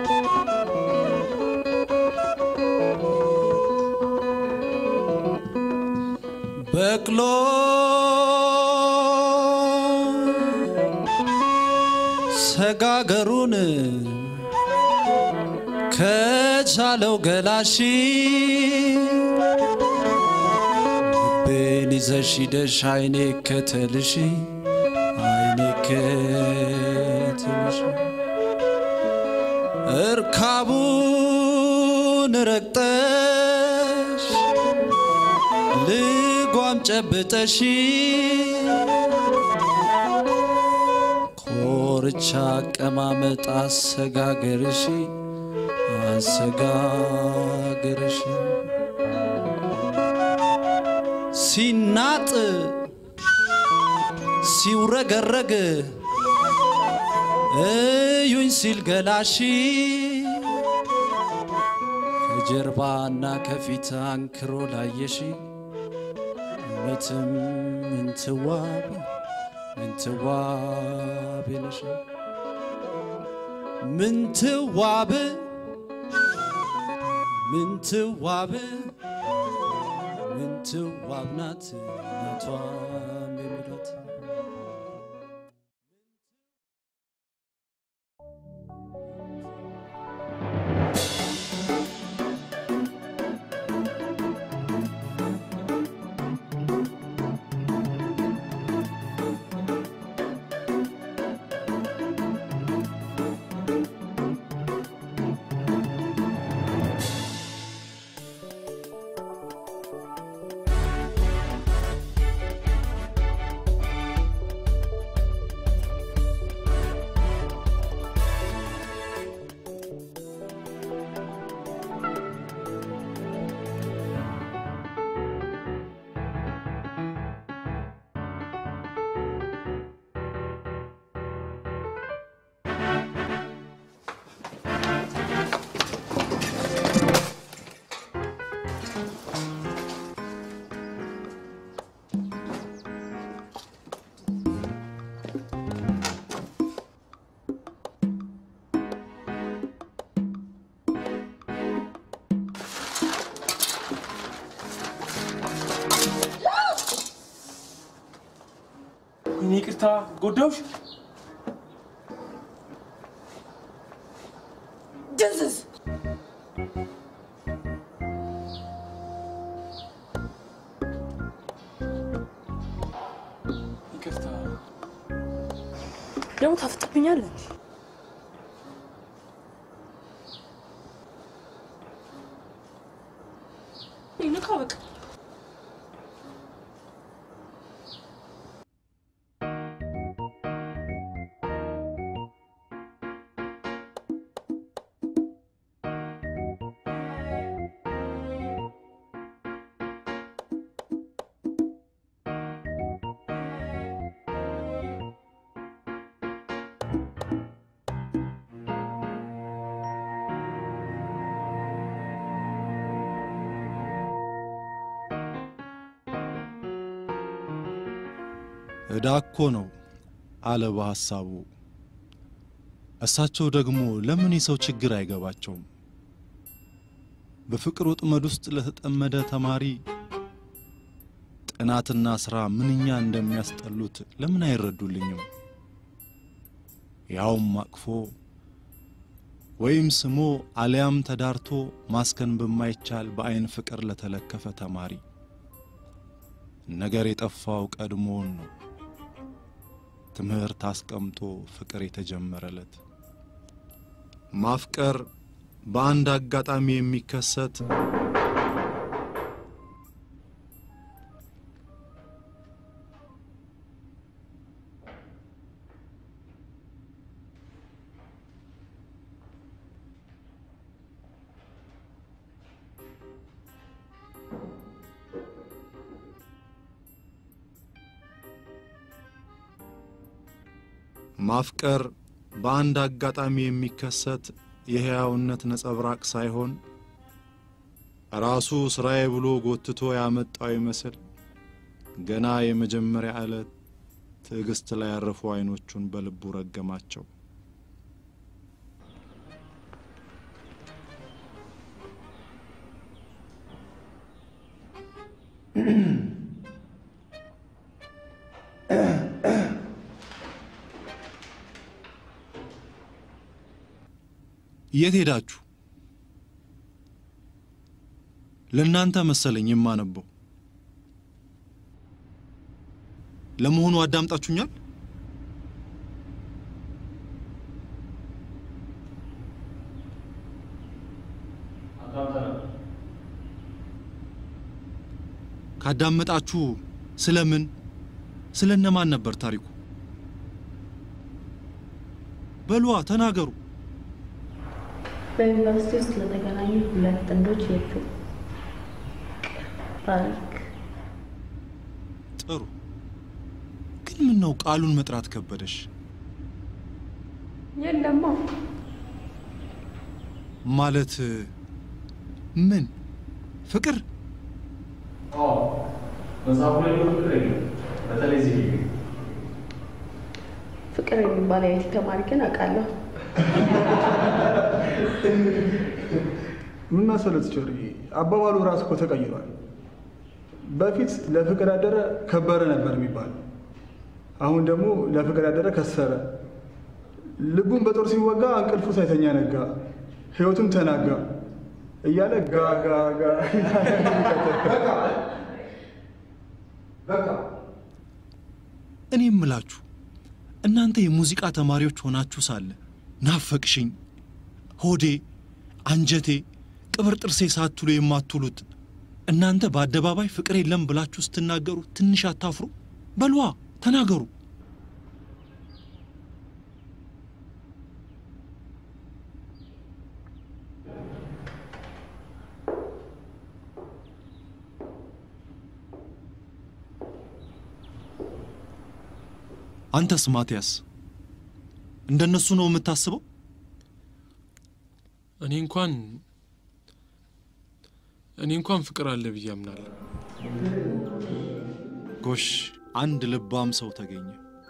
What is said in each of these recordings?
በቅሎ ሰጋገሩን ከቻለው ገላሺ ልቤን ይዘሽ ሂደሽ አይኔ ከተልሽ አይኔ ከተልሽ እርካቡን ረግጠሽ ልጓም ጨብጠሽ ኮርቻ አቀማመጥ አሰጋገርሽ አሰጋገርሽ ሲናጥ ሲውረገረግ እዩኝ ሲል ገላሺ ከጀርባና ከፊት አንክሮ ላየሽ እውነትም ምንትዋብ ምንትዋብ ነሽ ምንትዋብ ምንትዋብ ምንትዋብ ናት እናቷም የሚሏት እኔ ይቅርታ ጎዳውሽ። ድንዝዝ ይቅርታ ደግሞ ታፍጥብኛለህ። ንካ በቃ ዕዳ እኮ ነው አለ በሐሳቡ። እሳቸው ደግሞ ለምን የሰው ችግር አይገባቸውም? በፍቅር ወጥመድ ውስጥ ለተጠመደ ተማሪ ጥናትና ሥራ ምንኛ እንደሚያስጠሉት ለምን አይረዱልኝም? ያውም አቅፎ ወይም ስሞ አሊያም ተዳርቶ ማስከን በማይቻል በዐይን ፍቅር ለተለከፈ ተማሪ ነገር የጠፋው ቀድሞውን ነው። ትምህርት አስቀምጦ ፍቅር የተጀመረለት ማፍቀር በአንድ አጋጣሚ የሚከሰት ማፍቀር በአንድ አጋጣሚ የሚከሰት የሕያውነት ነጸብራቅ ሳይሆን ራሱ ሥራዬ ብሎ ጎትቶ ያመጣው ይመስል ገና የመጀመሪያ ዕለት ትዕግሥት ላይ ያረፉ ዐይኖቹን በልቡ ረገማቸው። የት ሄዳችሁ? ለእናንተ መሰለኝ የማነበው። ለመሆኑ አዳምጣችሁኛል? ካዳመጣችሁ ስለምን ስለ እነማን ነበር ታሪኩ? በሏ ተናገሩ። በዩኒቨርሲቲ ውስጥ ለተገናኙ ሁለት ጥንዶች የፊልም ታሪክ ጥሩ። ግን ምን ነው ቃሉን መጥራት ከበደሽ? የለማ ማለት ምን ፍቅር? መጽሐፉ ላይ ነው ፍቅር የለም። በተለይ እዚህ ግቢ ፍቅር የሚባል የአይቲ ተማሪ ግን አውቃለሁ። ምን መሰለት ቾሪ አባባሉ ራሱ እኮ ተቀይሯል። በፊት ለፍቅር ያደረ ከበረ ነበር የሚባለው። አሁን ደግሞ ለፍቅር ያደረ ከሰረ። ልቡን በጦር ሲወጋ እንቅልፉ ሳይተኛ ነጋ፣ ህይወቱም ተናጋ እያለ ጋ ጋ ጋ እኔ እምላችሁ እናንተ የሙዚቃ ተማሪዎች ሆናችሁ ሳለ ናፈቅሽኝ፣ ሆዴ፣ አንጀቴ፣ ቅብር ጥርሴ ሳትሉ የማትውሉት እናንተ በአደባባይ ፍቅር የለም ብላችሁ ስትናገሩ ትንሽ አታፍሩ? በልዋ ተናገሩ። አንተስ ማቲያስ እንደነሱ ነው የምታስበው? እኔ እንኳን እኔ እንኳን ፍቅር አለ ብዬ አምናለሁ። ጎሽ አንድ ልባም ሰው ተገኘ።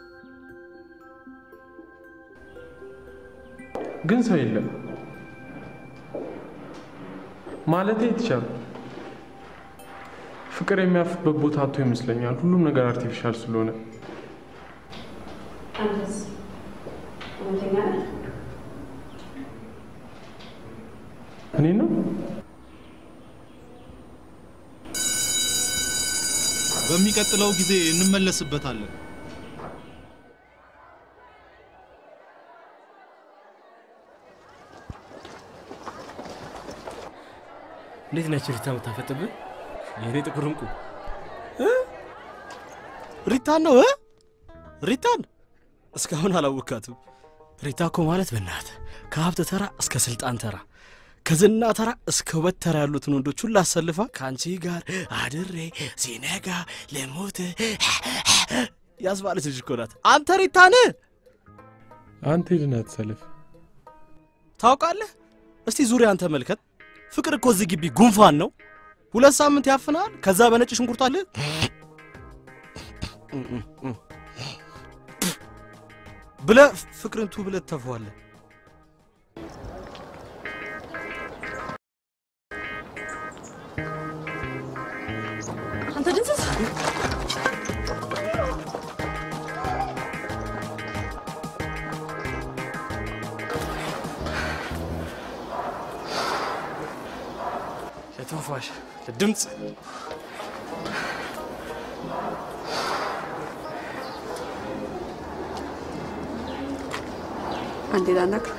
ግን ሰው የለም ማለቴ የተቻሉ ፍቅር የሚያርፍበት ቦታ አቶ ይመስለኛል። ሁሉም ነገር አርቲፊሻል ስለሆነ አንተስ እውነተኛ ነህ? እኔ ነው በሚቀጥለው ጊዜ እንመለስበታለን። እንዴት ነች ሪታ የምታፈጥብህ? የእኔ ጥቁር እንቁ ሪታን ነው እ ሪታን እስካሁን አላወካትም። ሪታ እኮ ማለት በእናትህ ከሀብት ተራ እስከ ስልጣን ተራ ከዝና ተራ እስከ ውበት ተራ ያሉትን ወንዶች ሁሉ አሰልፋ ከአንቺ ጋር አድሬ ሲነጋ ልሙት ያስባለች ልጅ እኮ ናት። አንተ ሪታን አንተ ሄድና ተሰልፍ። ታውቃለህ? እስቲ ዙሪያን ተመልከት። ፍቅር እኮ እዚህ ግቢ ጉንፋን ነው። ሁለት ሳምንት ያፍናል። ከዛ በነጭ ሽንኩርት አለ ብለህ ፍቅርን ቱ ብለህ ተፈዋለህ። አንተ ድንስስ ለትንፋሽ ለድምፅ አንዴ ላናግር።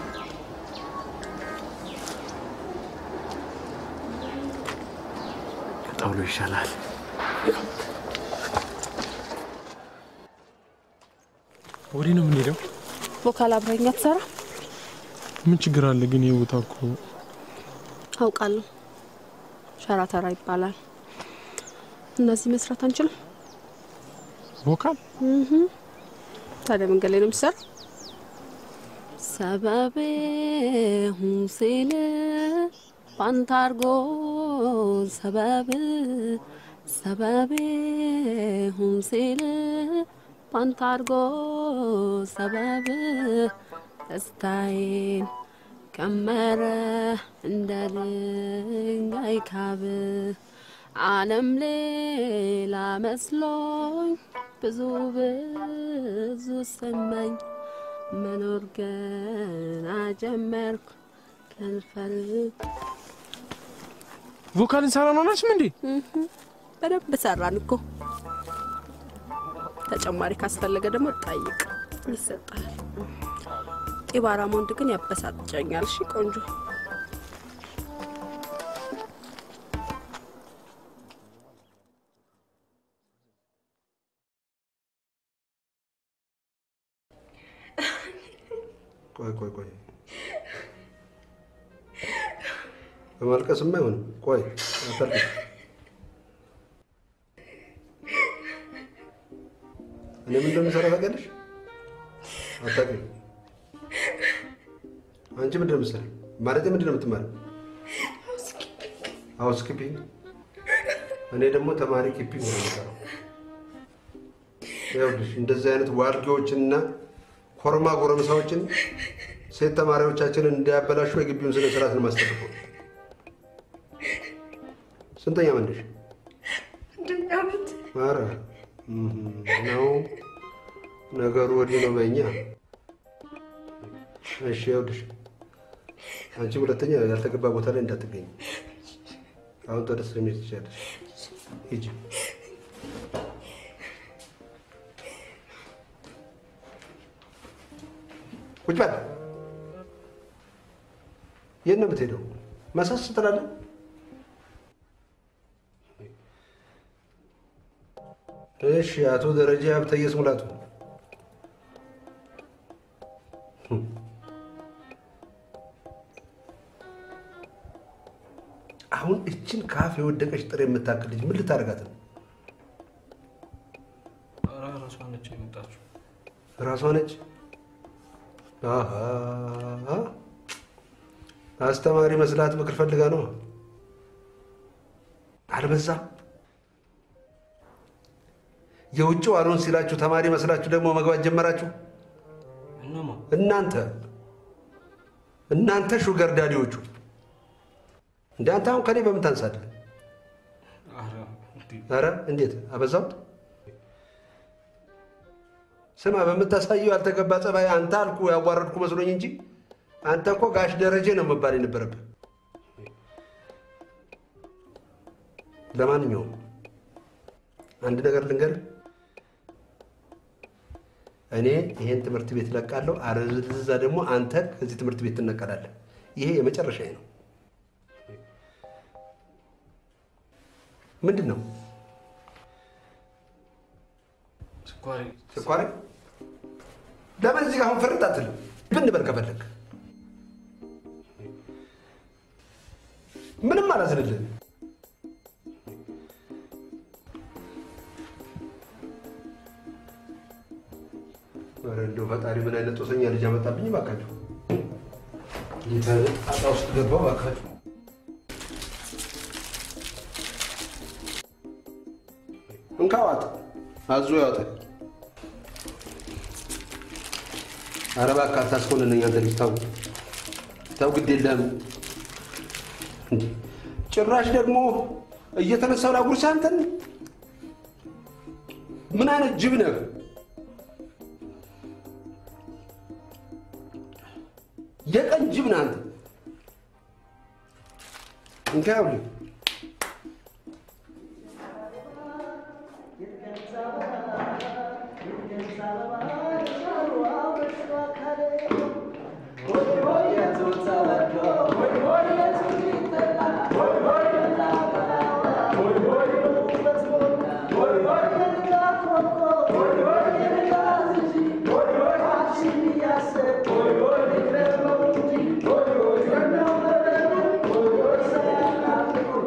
ከጠውሎ ይሻላል። ወዲህ ነው የምንሄደው። ቮካል አብረኛ ትሰራ ምን ችግር አለ ግን? ይህ ቦታ እኮ አውቃለሁ። ሸራ ተራ ይባላል። እነዚህ መስራት አንችልም። ቮካል ታዲያ መንገድ ላይ ነው የሚሰራ። ሰበቤ ሁን ሲል ፓንታርጎ ሰበብ ሰበቤ ሁን ሲል ፓንታርጎ ሰበብ ደስታዬን ቀመረ እንደ ድንጋይ ካብ ዓለም ሌላ መስሎኝ ብዙ ብዙ ሰማኝ መኖር ገና ጀመርኩ ከንፈር ቮካል እንሰራ ነው ናችም እንዴ? በደንብ ሰራን እኮ። ተጨማሪ ካስፈለገ ደግሞ ጠይቅ ይሰጣል። ጢባራም ወንድ ግን ያበሳጨኛል። እሺ ቆንጆ ቆይ ቆይ ቆይ፣ በማልቀስማ አይሆንም። ቆይ አታልቅሽ። እኔ ምን እንደምሰራ ታውቂያለሽ? አታውቂም። አንቺ ምንድን ነው የምትሰሪው? ማለቴ ምንድን ነው የምትማሪው? ሃውስ ኪፒንግ። እኔ ደግሞ ተማሪ ኪፒንግ ነው የምሰራው። ይኸውልሽ እንደዚህ አይነት ዋልጌዎችንና ኮርማ ጎረምሳዎችን ሴት ተማሪዎቻችንን እንዲያበላሹ የግቢውን ስነ ስርዓት ነው የማስጠብቀው። ስንተኛ መንደሽ? አንደኛ ዓመት ኧረ ነው ነገሩ ወዲህ ነው በእኛ። እሺ ይኸውልሽ አንቺ ሁለተኛ ያልተገባ ቦታ ላይ እንዳትገኝ። አሁን ወደ ስራ መሄድ ትችያለሽ። ሂጂ። ቁጭ በል። የት ነው የምትሄደው? መሰስ ትላለህ። እሺ፣ አቶ ደረጃ ሀብተየስ ሙላቱ አሁን እችን ካፍ የወደቀች ጥሬ የምታክል ልጅ ምን ልታደርጋት ነው? ራሷ ነች የመጣችው። ራሷ ነች። አሃ አስተማሪ መስላት ምክር ፈልጋ ነው። አልበዛም? የውጭው አልሆን ሲላችሁ ተማሪ መስላችሁ ደግሞ መግባት ጀመራችሁ። እነማ እናንተ እናንተ ሹገር ዳዲዎቹ እንደ አንተ አሁን ከኔ በምን ታንሳለህ? ኧረ እንዴ ኧረ እንዴት አበዛው? ስማ፣ በምታሳየው ያልተገባ ጸባይ አንተ አልኩ ያዋረድኩ መስሎኝ እንጂ አንተ እኮ ጋሽ ደረጀ ነው መባል የነበረብህ። ለማንኛውም አንድ ነገር ልንገርህ፣ እኔ ይሄን ትምህርት ቤት እለቃለሁ፣ አለበለዚያ ደግሞ አንተ ከዚህ ትምህርት ቤት ትነቀላለህ። ይሄ የመጨረሻ ነው። ምንድን ነው ስኳሬ ስኳሬ? ለምን እዚህ ጋር አሁን ፍርጥ አትልም? ብን በል ከፈለግ ምንም አላዝንልህም። ኧረ እንደው ፈጣሪ ምን አይነት ጦሰኛ ልጅ አመጣብኝ እባካችሁ። ጌታ ጣጣ ውስጥ ገባሁ እባካችሁ። እንካ ዋጥ፣ አዞ ያወጣል። ኧረ እባክህ አታስኮንነኝ አንተ ልጅ ተው ተው፣ ግድ የለህም እንዴ! ጭራሽ ደግሞ እየተነሳው ላጉርስህ አንተን። ምን አይነት ጅብ ነህ? የቀን ጅብ ነህ አንተ። እንካ ይኸውልህ Thank you.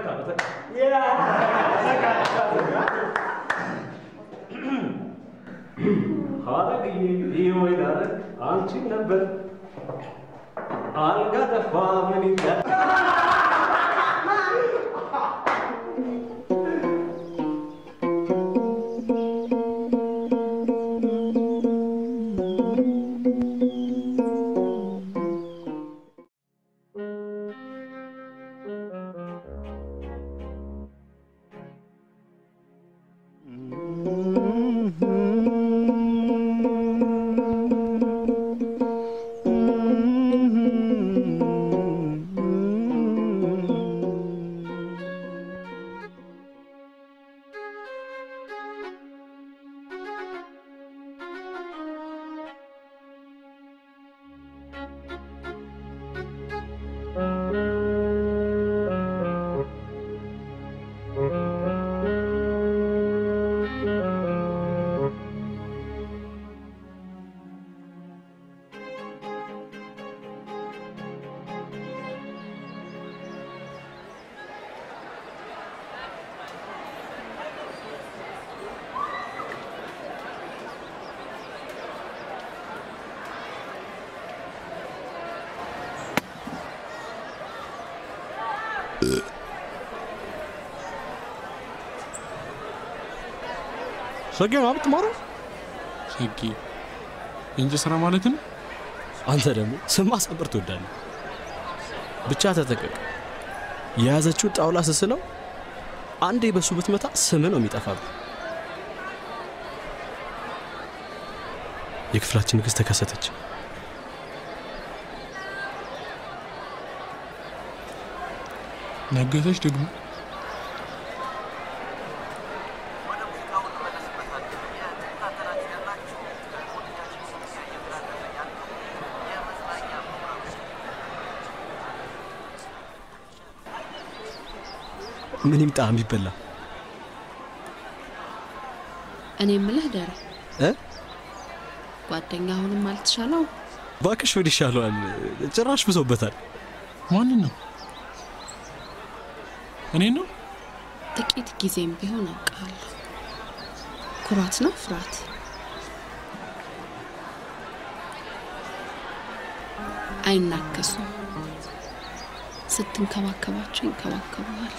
ሀረግዬ ይወይ ዳረግ አንቺን ነበር አልጋ ጠፋ ምን ይላል ሸጌ ነው የምትማረው? ሸጌ የእንጂ ስራ ማለት ነው። አንተ ደግሞ ስም ማሳመር ትወዳለህ። ብቻ ተጠቀቅ። የያዘችው ጣውላ ስስለው አንዴ በሱ ብትመታ ስም ነው የሚጠፋብህ። የክፍላችን ንግሥት ተከሰተች። ነገሰች ደግሞ ምን ይምጣ የሚበላ እኔ የምልህ ደረ እ ጓደኛ አሁንም አልተሻለው? ባክሽ ወዲህ ይሻለዋል። ጭራሽ ብሶበታል። ማንን ነው? እኔ ነው። ጥቂት ጊዜም ቢሆን አውቃለሁ። ኩራት ነው ፍርሃት? አይናከሱም። ስትንከባከባቸው ይንከባከቡሃል።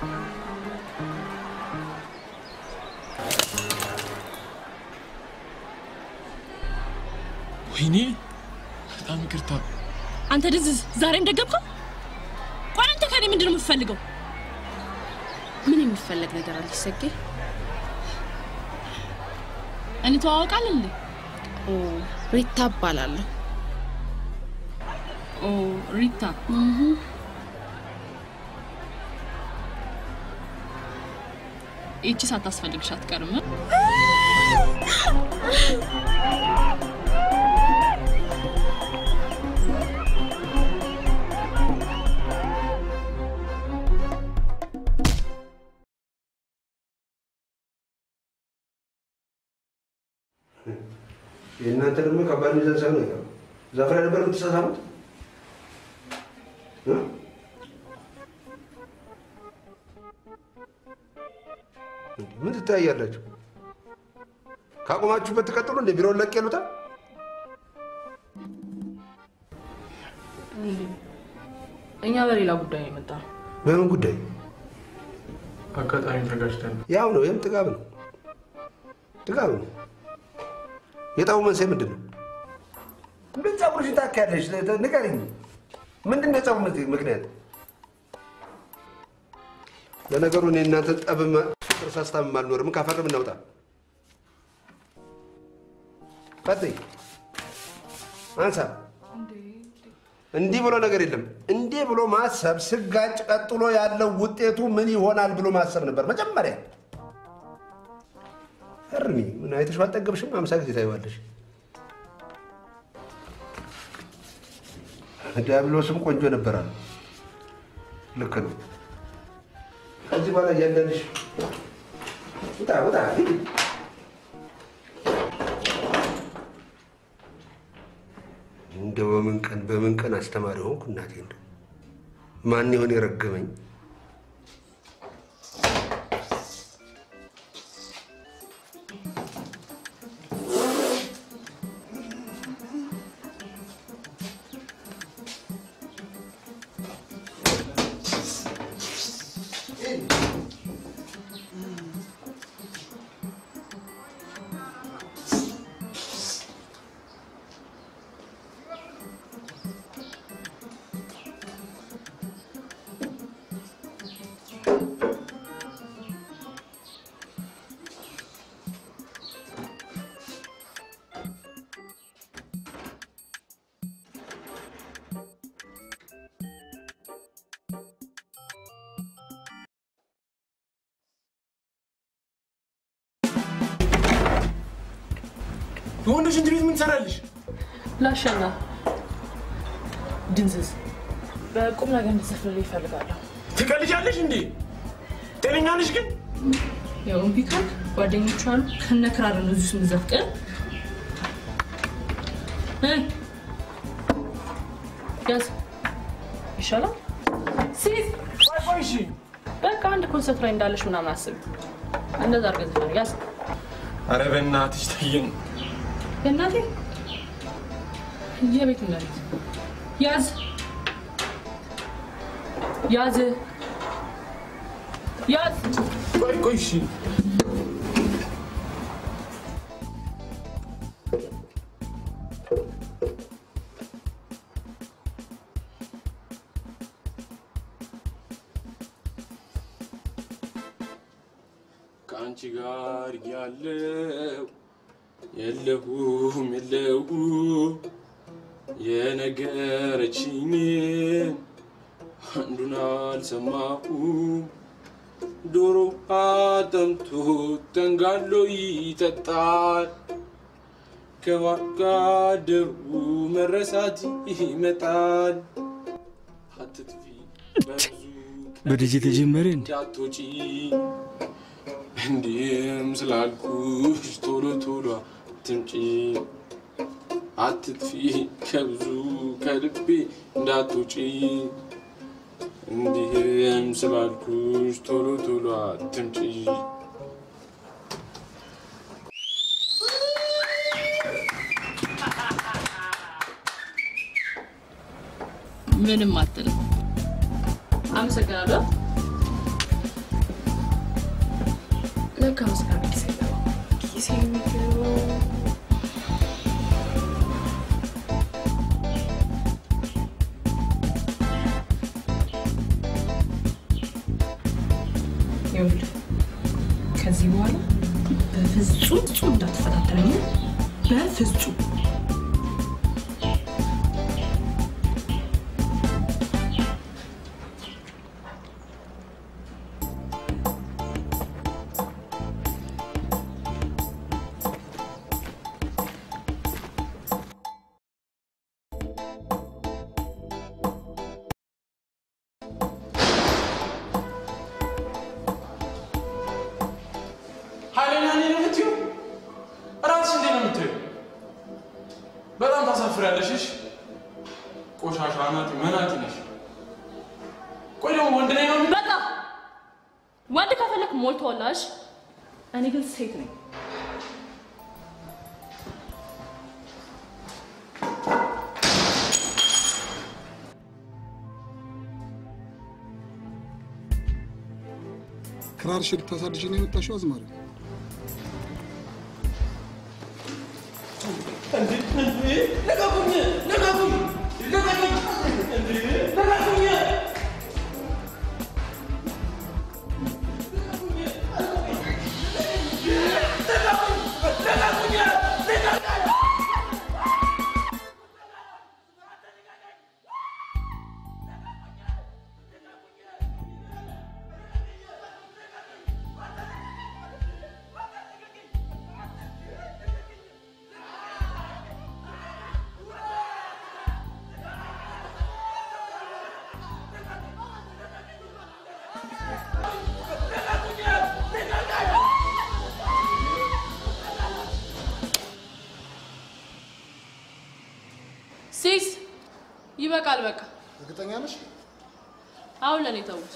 ወይኔ በጣም ይቅርታ። አንተ ድዝዝ ዛሬም ደገምከው? ቆይ አንተ ከኔ ምንድን ነው የምትፈልገው? ምን የሚፈለግ ነገር አለች ሰጌ? እንተዋወቃለን እንዴ? ኦ ሪታ እባላለሁ። ኦ ሪታ ይቺ ሳታስፈልግሽ አትቀርም። የእናንተ ደግሞ ከባድ ሚዛን ሳይሆን አይቀርም። ዛፍ ላይ ነበር የምትሳሳሙት? እ? ምን ትታያላችሁ? ካቆማችሁበት ትቀጥሉ እንደ ቢሮውን ለቅ ያሉታል። እኛ በሌላ ጉዳይ ነው የመጣ ነው። በምን ጉዳይ? አጋጣሚ ተጋጭተን ያው ነው። ይህም ጥጋብ ነው፣ ጥጋብ ነው። የጠቡ መንስኤ ምንድን ነው? ምን ጸጉርሽን ታካያለሽ? ንገሪኝ። ምንድን ነው የጸቡ ምክንያት? ለነገሩ እኔ እናንተ ጠብ ፍቅር ሳስታምም አልኖርም። ካፈርም እናውጣ። ቀጥይ፣ አንሳ። እንዲህ ብሎ ነገር የለም። እንዲህ ብሎ ማሰብ ስጋጭ ቀጥሎ ያለው ውጤቱ ምን ይሆናል ብሎ ማሰብ ነበር መጀመሪያ። እርሚ ምን አይተሽው አልጠገብሽም? አምሳ ጊዜ ታይዋለሽ። ዲያብሎስም ቆንጆ ነበራል። ልክ ነው። ከዚህ በኋላ እያንዳንድሽ ውጣ ውጣ ሂድ። እንደው በምን ቀን በምን ቀን አስተማሪ ሆንኩ እናቴ። እንደው ማን ይሆን የረገመኝ? የወንዶች ሽንት ቤት ምን ትሰራለሽ? ላሸና ድንዝዝ በቁም ነገር እንድትዘፍንልኝ ይፈልጋለሁ። ትቀልጃለሽ እንዴ? ጤነኛ ነሽ ግን? ያው እምቢ ካልክ ጓደኞቹ አሉ ከነ ክራር ነው እዚህ ውስጥ የምትዘፍቅ እ? ያዝ ይሻላል። ሲዝ ቆይ ቆይ እሺ በቃ አንድ ኮንሰርት ላይ እንዳለሽ ምናምን አስብ። እንደዛ አድርገህ ዘፈን ያዝ። ኧረ በእናትሽ ተይኝ። የእናቴ የቤት መሬት ያዝ ያዝ ያዝ ቆይ ቆይ እሺ ከአንቺ ጋር ያለው የለሁም የለሁ የነገረችኝን አንዱን አልሰማሁም። ዶሮ አጠምቶ ተንጋሎ ይጠጣል። ከዋጋደሩ መረሳት ይመጣል። አትጥፊ በብዙ በልጅ ተጀመረ እንዴ? እንዳትወጪ እንዲህም ስላልኩሽ ቶሎ ቶሎ አትምጪ። አትጥፊ ከብዙ ከልቤ እንዳትወጪ እንዲህም ስላልኩሽ ቶሎ ቶሎ አትምጪ። ምንም አትልም። አመሰግናለሁ። ለካ ምስጋና ኪሴ ገባ ኪሴ የሚገባው ይኸውልህ ከዚህ በኋላ በፍጹም ፍጹም እንዳትፈታተነኝ በፍጹም ኃይለኛ እኔ ነው የምትይው? እራስሽ እንዴት ነው የምትይው? በጣም ታሳፍሪያለሽ። እሺ? ቆሻሻ ናት፣ መናጢ ነሽ። ቆይ ደግሞ ወንድ ነኝ ነው የምትይው? በቃ ወንድ ከፈለክ ሞልቶላሽ። እኔ ግን ሴት ነኝ። ክራርሽ ልታሳድሽ ነው የመጣሽው አዝማሪ? ልቀቁኝ! ልቀቁኝ! ልቀቁኝ! ልቀቁኝ! ሲስ ይበቃል። በቃ እርግጠኛ ነሽ? አሁን ለእኔ ተውት።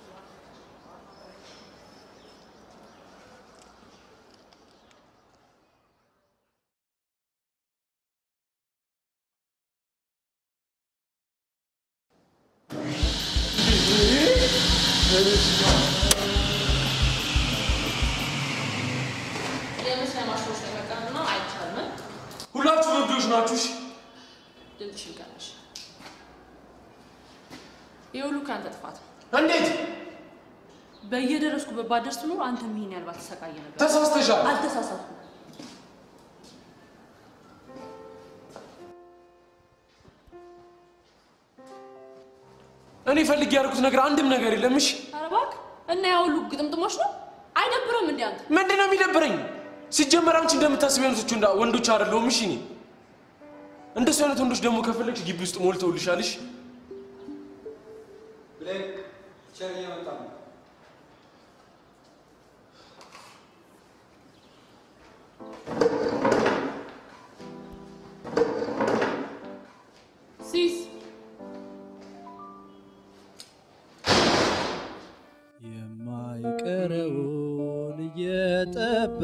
የመስሪያ ማሽኖች ላይ መቀመጥ ነው አይቻልም። ሁላችሁም እብዶች ናችሁ። እሺ? ድምፅሽን ቀነሽ። ይህ ሁሉ ከአንተ ጥፋት ነው። እንዴት? በየደረስኩበት ባደርስ ኖሮ አንተም ይሄን ያህል ባትሰቃየ ነበር። ተሳስተሻል። አልተሳሳትኩም። እኔ ፈልጌ ያደርኩት ነገር አንድም ነገር የለም። እሺ? ኧረ እባክህ እና ያ ሁሉ ግጥምጥሞች ነው። አይደብርም እንዴ አንተ? ምንድን ነው የሚደብረኝ? ሲጀመር አንቺ እንደምታስቢ አይነቶቹ እንዳ ወንዶች አይደለሁም። እሺ እኔ እንደሱ አይነት ወንዶች ደግሞ ከፈለግሽ ግቢ ውስጥ ሞልተውልሻል። እሺ ሲስ የማይቀረውን እየጠበቅ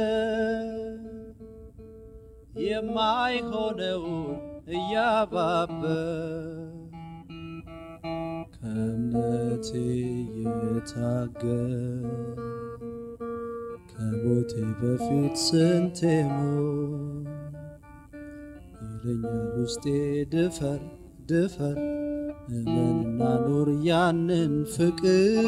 የማይሆነውን እያባበ ከእምነቴ የታገል ከሞቴ በፊት ስንቴ ሞት ይለኛል ውስጤ ድፈር ድፈር እመንና ኑር ያንን ፍቅር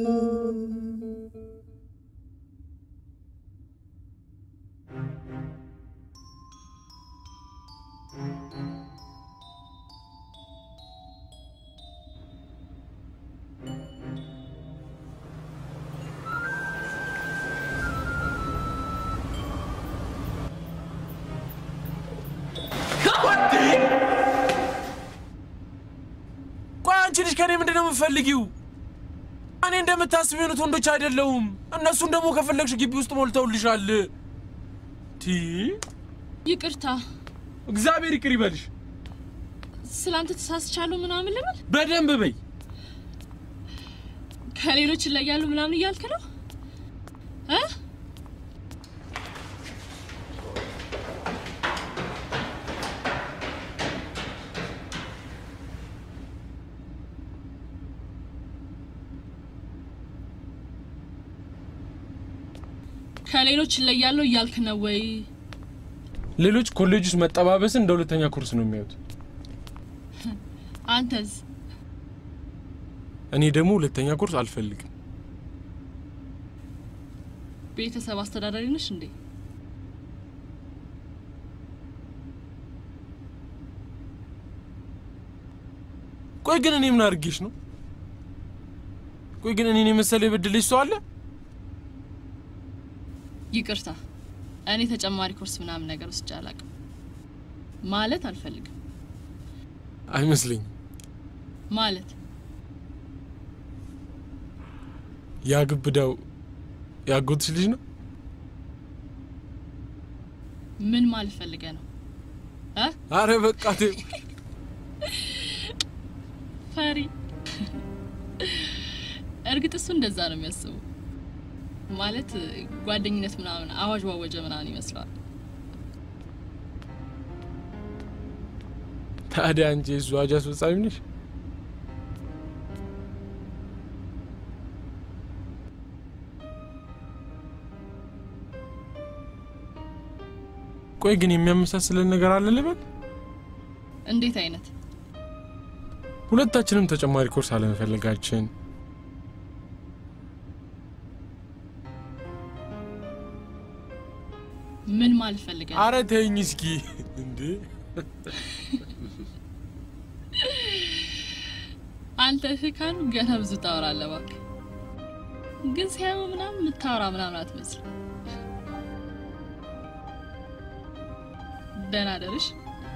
ቆይ አንቺ ልጅ ከኔ ምንድን ነው የምትፈልጊው? እኔ እንደምታስቢው አይነት ወንዶች አይደለሁም። እነሱን ደግሞ ከፈለግሽ ግቢ ውስጥ ሞልተውልሻል። ቲ ይቅርታ፣ እግዚአብሔር ይቅር ይበልሽ። ስላንተ ተሳስቻለሁ ምናምን ልበል? በደንብ በይ። ከሌሎች ይለያሉ ምናምን እያልክ ነው እ ከሌሎች ይለያሉ እያልክ ነው ወይ? ሌሎች ኮሌጅ ውስጥ መጠባበስን እንደ ሁለተኛ ኮርስ ነው የሚያዩት። አንተስ? እኔ ደግሞ ሁለተኛ ኮርስ አልፈልግም። ቤተሰብ አስተዳዳሪ ነሽ እንዴ? ቆይ ግን እኔ ምን አድርጌሽ ነው? ቆይ ግን እኔን የመሰለ የበደለሽ ሰው አለ? ይቅርታ፣ እኔ ተጨማሪ ኮርስ ምናምን ነገር ውስጥ አላውቅም። ማለት አልፈልግም አይመስለኝም። ማለት ያ ግብዳው ያጎትሽ ልጅ ነው? ምን ማለት ፈልገ ነው እ አረ በቃ ተይው። ፈሪ። እርግጥ እሱ እንደዛ ነው የሚያስቡ። ማለት ጓደኝነት ምናምን አዋጅ ዋወጀ ምናምን ይመስለዋል። ታዲያ አንቺ የሱ አዋጅ አስፈጻሚ ነሽ? ቆይ ግን የሚያመሳስለን ነገር አለ ልበል? እንዴት አይነት? ሁለታችንም ተጨማሪ ኮርስ አለመፈለጋችን ምን ማለት ፈልገ ነው? አረ ተይኝ እስኪ እንዴ! አንተ ህካን ገና ብዙ ታወራለህ እባክህ። ግን ሲያዩ ምናምን የምታወራ ምናምን አትመስል። ደህና ደርሽ።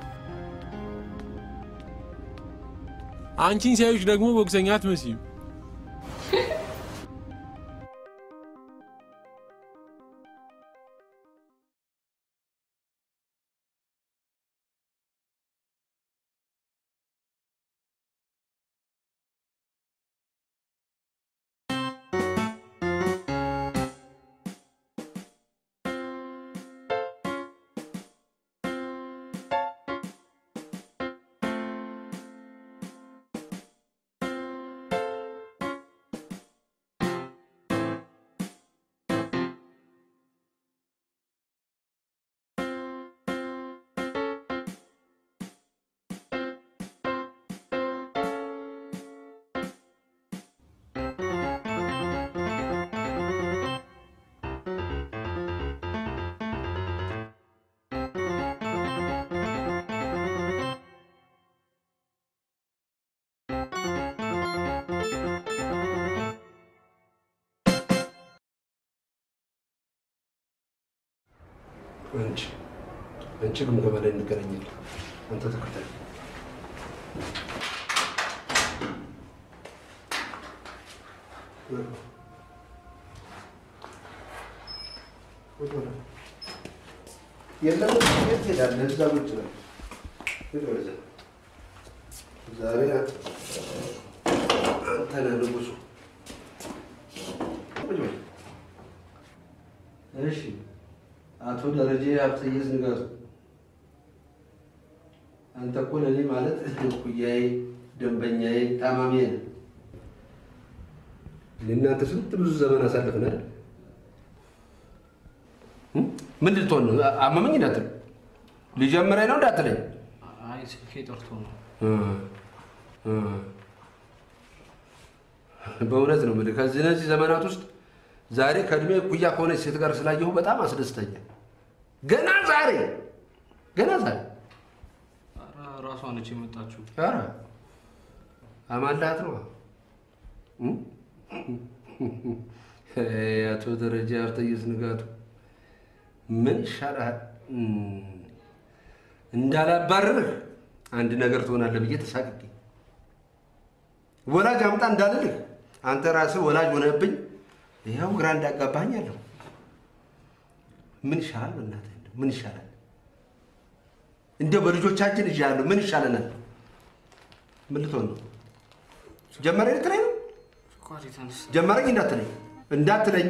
አንቺን ሲያዩሽ ደግሞ ቦክሰኛ አትመስይም። አንቺ አንቺ ግምገማ ላይ እንገናኛለን። አንተ ተከታይ የለም የት ሄዳለህ? እዛ ቁጭ በል። ሂድ ወደዛ። ዛሬ አንተ ነህ ንጉሱ። ቁጭ በል። እሺ አቶ ደረጀ ሀብተየስ ንጋቱ፣ አንተ እኮ ለእኔ ማለት እኩያዬ፣ ደንበኛዬ፣ ታማሚዬ ነህ። እኔ እናንተ ስንት ብዙ ዘመን አሳልፈናል። ምን ልትሆን ነው? አመመኝ እንዳትል፣ ሊጀምረኝ ነው እንዳትለኝ። አይ ስልኬ ጠርቶ ነው። በእውነት ነው የምልህ ከዚህ እነዚህ ዘመናት ውስጥ ዛሬ ከእድሜ እኩያ ከሆነች ሴት ጋር ስላየሁ በጣም አስደስተኛል። ገና ዛሬ ገና ዛሬ ኧረ ራሷ ነች የመጣችው። ኧረ አማላሃት ነው። አቶ ደረጃ ሀብተየስ ንጋቱ ምን ይሻልሃል? እንዳላባርርህ አንድ ነገር ትሆናለህ ብዬ ተሳቅቄ ወላጅ አምጣ እንዳልልህ አንተ ራስህ ወላጅ ሆነብኝ። ይኸው ግራ እንዳጋባኝ አለሁ። ምን ይሻላል? በእናትህ እንደው ምን ይሻላል? እንደው በልጆቻችን እጅ ያለው ምን ይሻለናል? ምን ልትሆን ነው? ጀመረኝ ልትለኝ ነው? ስኳር የተነሳ ጀመረኝ እንዳትለኝ እንዳትለኝ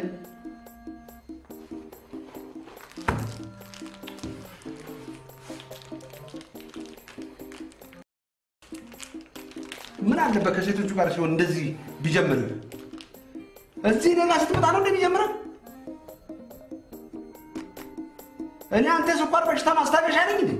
ምን አለበት ከሴቶቹ ጋር ሲሆን እንደዚህ ቢጀምር? እዚህ ሌላ ስትመጣ ነው እንደሚጀምረው? እኔ አንተ ስኳር በሽታ ማስታገሻ ነኝ እንዴ?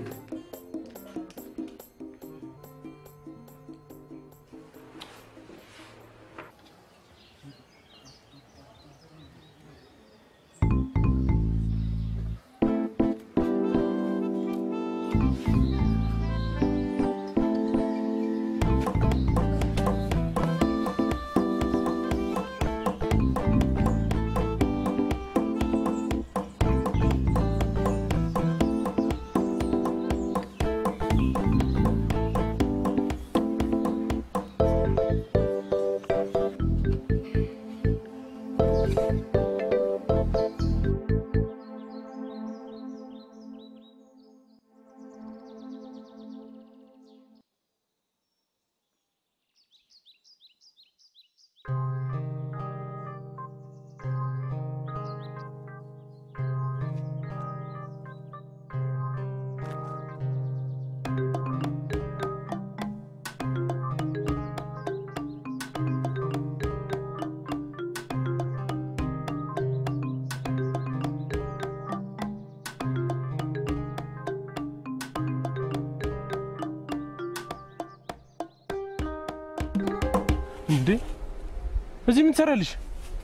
እንዴ እዚህ ምን ትሰራለሽ?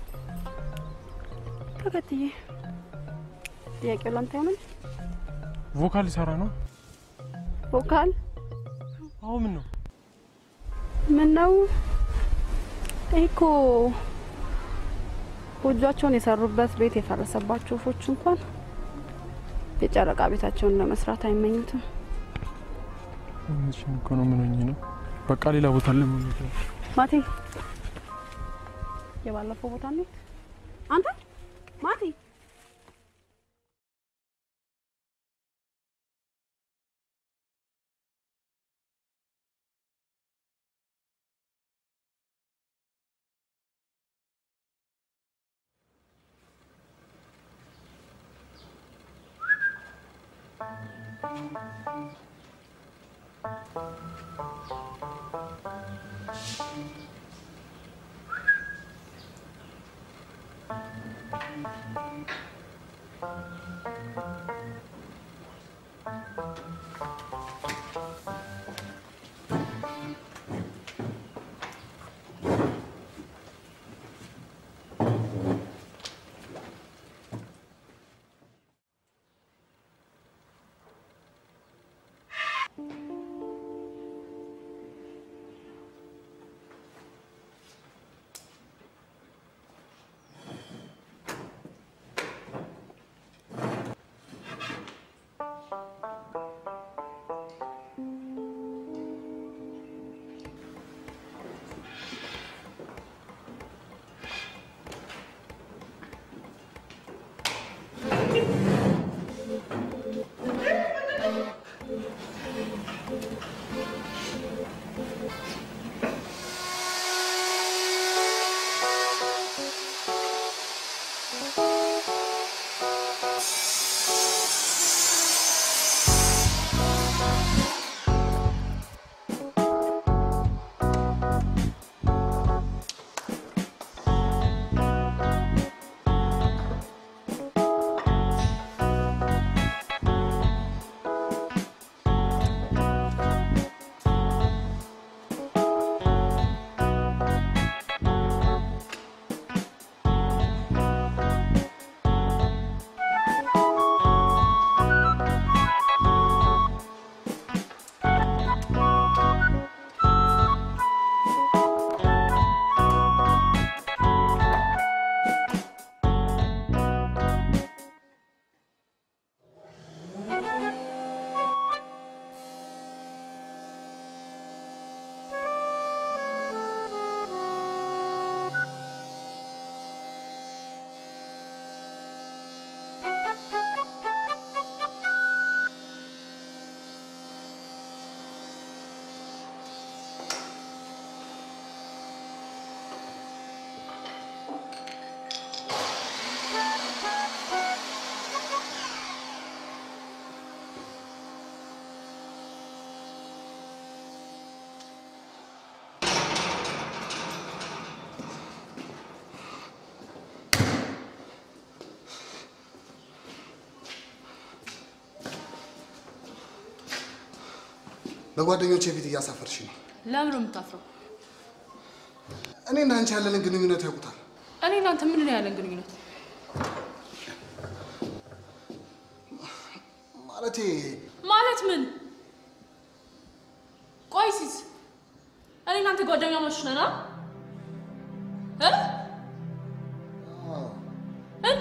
ተከትዬ ጥያቄው ላንተ ይሆናል። ቮካል ልሰራ ነው። ቮካል አዎ ምን ነው ምን ነው? ይሄ እኮ ጎጇቸውን የሰሩበት ቤት የፈረሰባቸው ወፎች እንኳን የጨረቃ ቤታቸውን ለመስራት አይመኙትም። እውነትሽን እኮ ነው። ምን ሆኜ ነው? በቃ ሌላ ቦታ ለምን ማቴ የባለፈው ቦታ ነው አንተ ማቴ በጓደኞቼ ፊት እያሳፈርሽ ነው። ለምን ነው የምታፍረው? እኔና አንቺ ያለንን ግንኙነት ያውቁታል። እኔ እናንተ ምን ነው ያለን ግንኙነት? ማለቴ ማለት ምን? ቆይ ሲስ እኔ እናንተ ጓደኛሞች ነን አ? እ? እና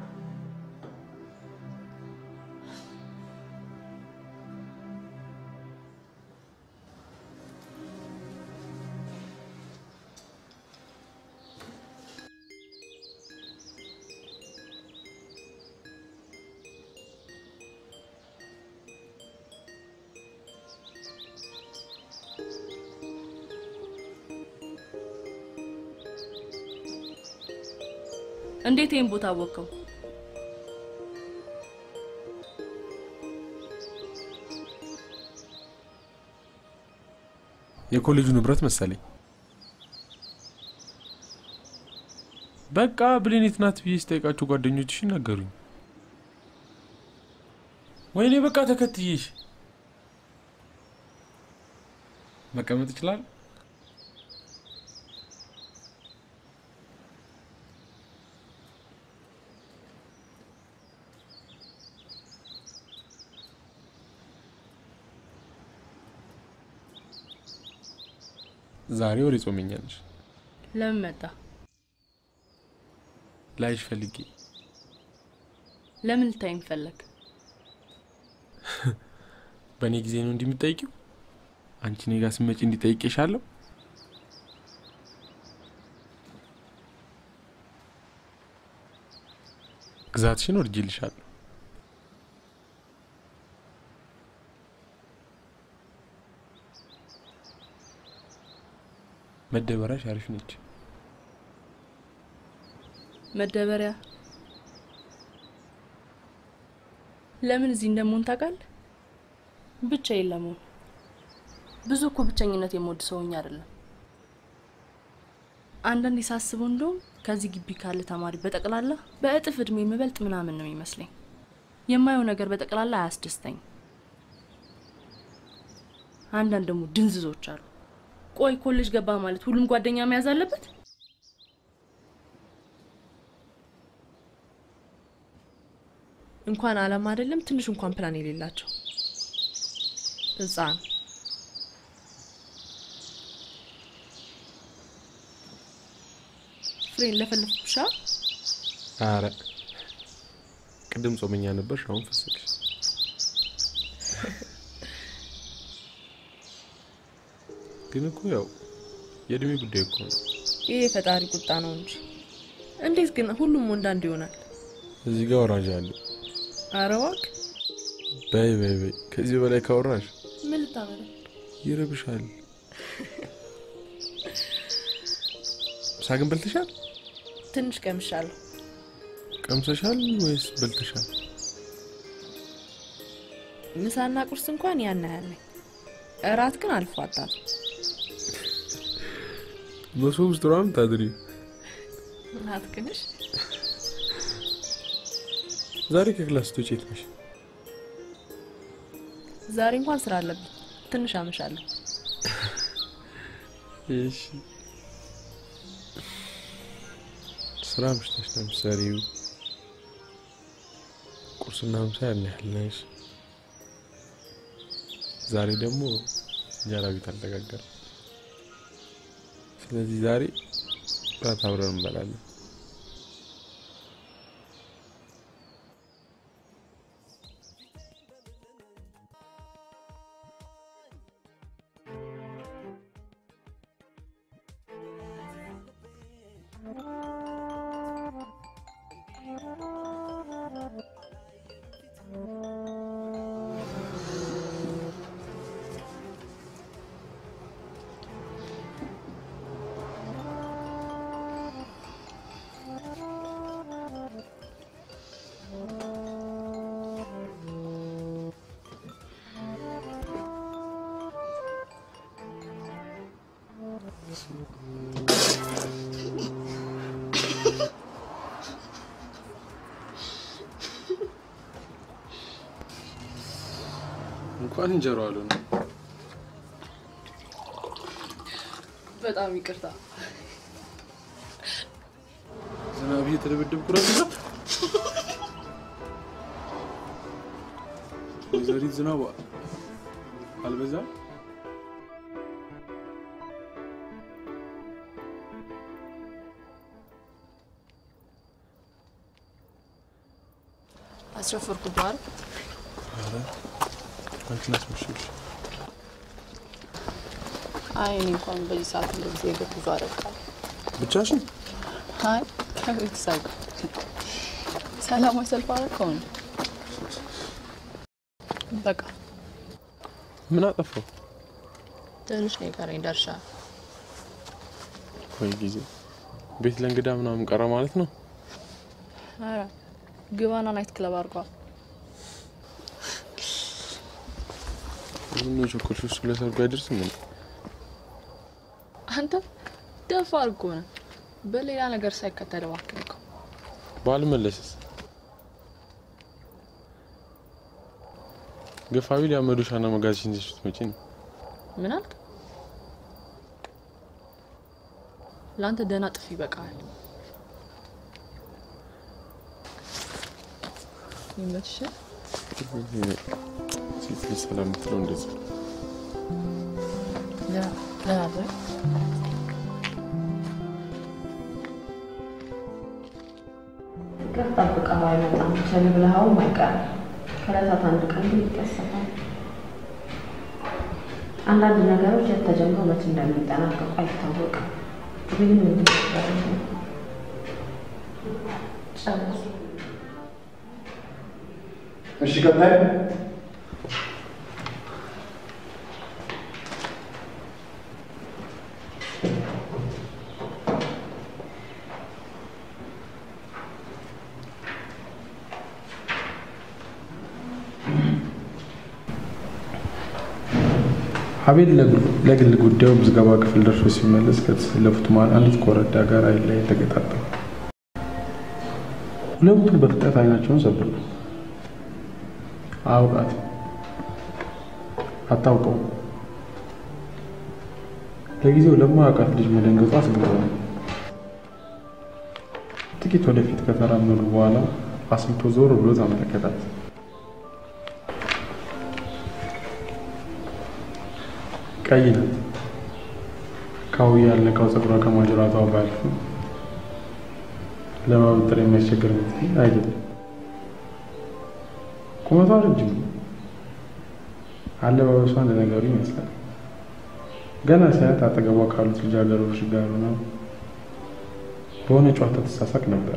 እንዴት ይህን ቦታ አወቀው? የኮሌጁ ንብረት መሰለኝ። በቃ ብሌኔት ናት ብዬ ስጠይቃችሁ ጓደኞችሽ ነገሩኝ። ወይኔ በቃ ተከትዬሽ መቀመጥ ይችላል። ዛሬ ወሬ ጾመኛ ነሽ። ለምን መጣ? ላይሽ ፈልጌ ለምን ልታይኝ ፈለግ? በእኔ ጊዜ ነው እንዲህ የምትጠይቂው? አንቺ እኔ ጋር ስትመጪ እንዲጠይቄሻለሁ? ግዛትሽን ወድጄልሻለሁ። መደበሪያሽ አሪፍ ነች። መደበሪያ ለምን እዚህ እንደምሆን ታውቃለህ? ብቻዬን ለመሆን ብዙ እኮ ብቸኝነት የምወድ ሰውኝ አይደለም። አንዳንዴ ሳስበው እንደውም ከዚህ ግቢ ካለ ተማሪ በጠቅላላ በእጥፍ እድሜ የምበልጥ ምናምን ነው የሚመስለኝ። የማየው ነገር በጠቅላላ አያስደስተኝም። አንዳንድ ደግሞ ድንዝዞች አሉ። ቆይ ኮሌጅ ገባ ማለት ሁሉም ጓደኛ መያዝ አለበት? እንኳን አላማ አይደለም ትንሽ እንኳን ፕላን የሌላቸው ህፃን ፍሬን ለፈለፍኩሻ። አረ ቅድም ጾመኛ ነበርሽ፣ አሁን ፈሰግሽ። ግን እኮ ያው የእድሜ ጉዳይ እኮ ነው። ይህ የፈጣሪ ቁጣ ነው እንጂ እንዴት ግን ሁሉም ወንድ አንድ ይሆናል? እዚህ ጋር ወራጅ አለ። አረ እባክህ በይ በይ በይ፣ ከዚህ በላይ ካወራሽ ምን ልታመጣ? ይረብሻል። ምሳ ግን በልተሻል? ትንሽ ቀምሻለሁ። ቀምሰሻል ወይስ በልተሻል? ምሳና ቁርስ እንኳን ያን ያህል ነኝ። እራት ግን አልፏጣም። መሶብ ውስጥ ነው የምታድሪው? አትክንሽ ዛሬ ከክላስ ስትወጪ የት ነሽ? ዛሬ እንኳን ስራ አለብኝ። ትንሽ አመሻለሁ። እሺ ስራ ምሽተሽ ነው የምትሰሪው? ቁርስና ምሳ ያን ያህል ነሽ። ዛሬ ደግሞ እንጀራ ቤት አልተጋገረም። ስለዚህ ዛሬ እራት አብረን እንበላለን። እንኳን እንጀራው አሉ ነው። በጣም ይቅርታ። ዝናብ እየተደበደብኩ ነው። ወይዘሪት ዝናብ አልበዛም? አስረፈርኩ ባል ኧረ አንቺን አስመሸሽ። አይ እኔ እንኳን በዚህ ሰዓት እንደዚህ የእግር ጉዞ አደርጋለሁ። ብቻሽን? አይ ከቤተሰብ ጋር ሰላማዊ ሰልፍ አደረከው ነው። በቃ ምን አጠፋው? ትንሽ ነው የቀረኝ ደርሻለሁ። ወይ ጊዜ ቤት ለእንግዳ ምናምን ቀረ ማለት ነው። ኧረ ግባና ናይት ክለብ አድርጓል። ምን ነው ቸኮልሽ? እሱ ለሰርጉ አይደርስም እንዴ? አንተ ደፋር እኮ ነህ። በሌላ ነገር ሳይከተል እባክህ እኮ ባልመለስስ? ገፋዊ ሊያመዱሻና መጋዝሽን ይዘሽ ስትመጪ ነው። ምን አልክ? ለአንተ ደህና ጥፊ ይበቃል። ይመችሽ። ሴት ልጅ ሰላም የምትለው እንደዚህ ነው። ደህና ደህና ፍቅር ጠብቀኸው አይመጣም። ቸል ብለኸውም አይቀርም። ከዕለታት አንድ ቀን ግን ይከሰታል። አንዳንድ ነገሮች የት ተጀምረው መቼ እንደሚጠናቀቁ አይታወቅም። ግን ምንድን ነው ጨርስ። እሺ ቀጣይ አቤል ለግል ጉዳዩ ምዝገባ ክፍል ደርሶ ሲመለስ ከተሰለፉት መሃል አንዲት ኮረዳ ጋር አይን ላይ ተገጣጠሙ። ሁለቱም በፍጥነት አይናቸውን ሰበሩ። አውቃት አታውቀውም። ለጊዜው ለማያውቃት ልጅ መደንገጡ አስገረመ። ጥቂት ወደፊት ከተራመዱ በኋላ አስልቶ ዞር ብሎ ተመለከታት። ቀይ ናት። ካውያ ያልነካው ፀጉሯ ከማጅራቷ ባያልፍም ለማበጠር የሚያስቸግር ምትል አይደለም። ቁመቷ ረጅም ነው። አለባበሷ እንደ ነገሩ ይመስላል። ገና ሲያት አጠገቧ ካሉት ልጃገረዶች ጋር ሆና በሆነ ጨዋታ ትሳሳቅ ነበር።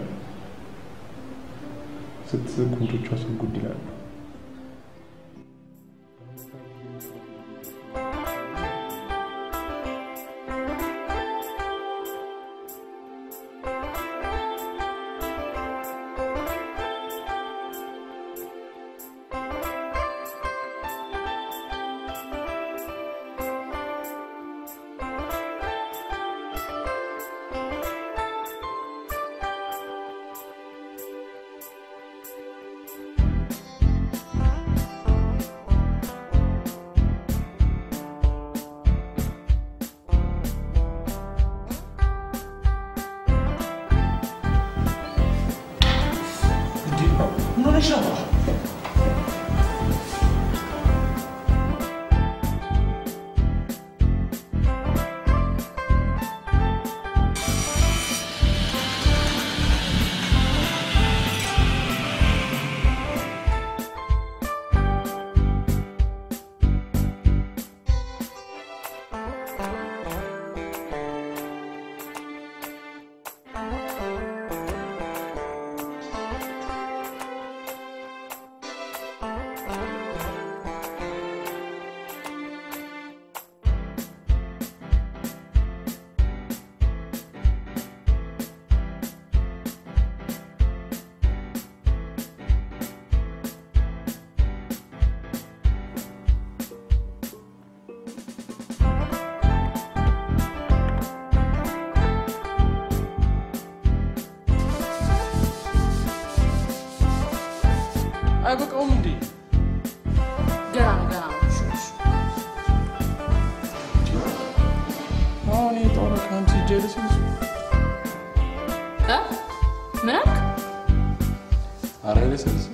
ስትስቅ ጉንጮቿ ስጉድ ይላሉ። ምን ሆነሽ ነው? አይበቃውም እንዴ? ገና ነው ገና ነው። እሺ፣ እሺ። አሁን የጦረ ከአንቺ ጀልስ እ? ምን አልክ? አረ ልስልስ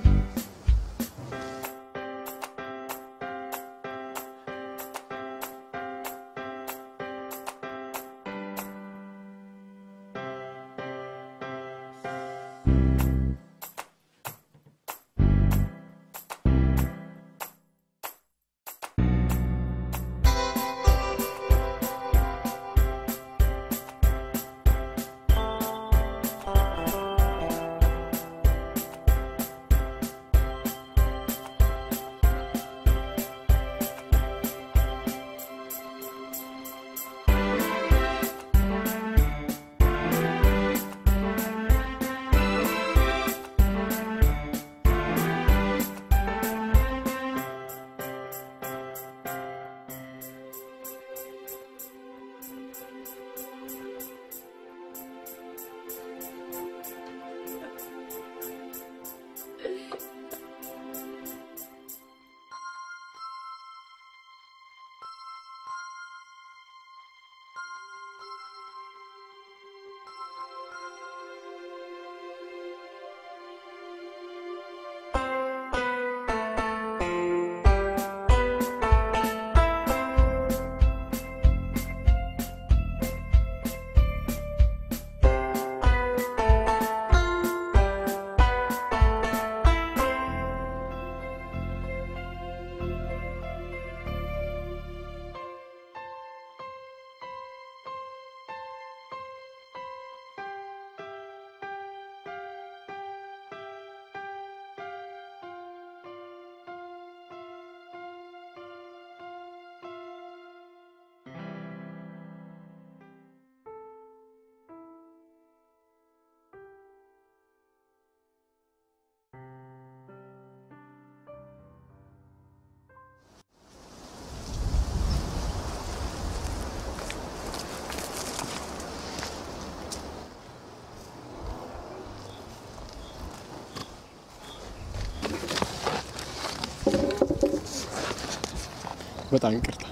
በጣም ይቅርታ።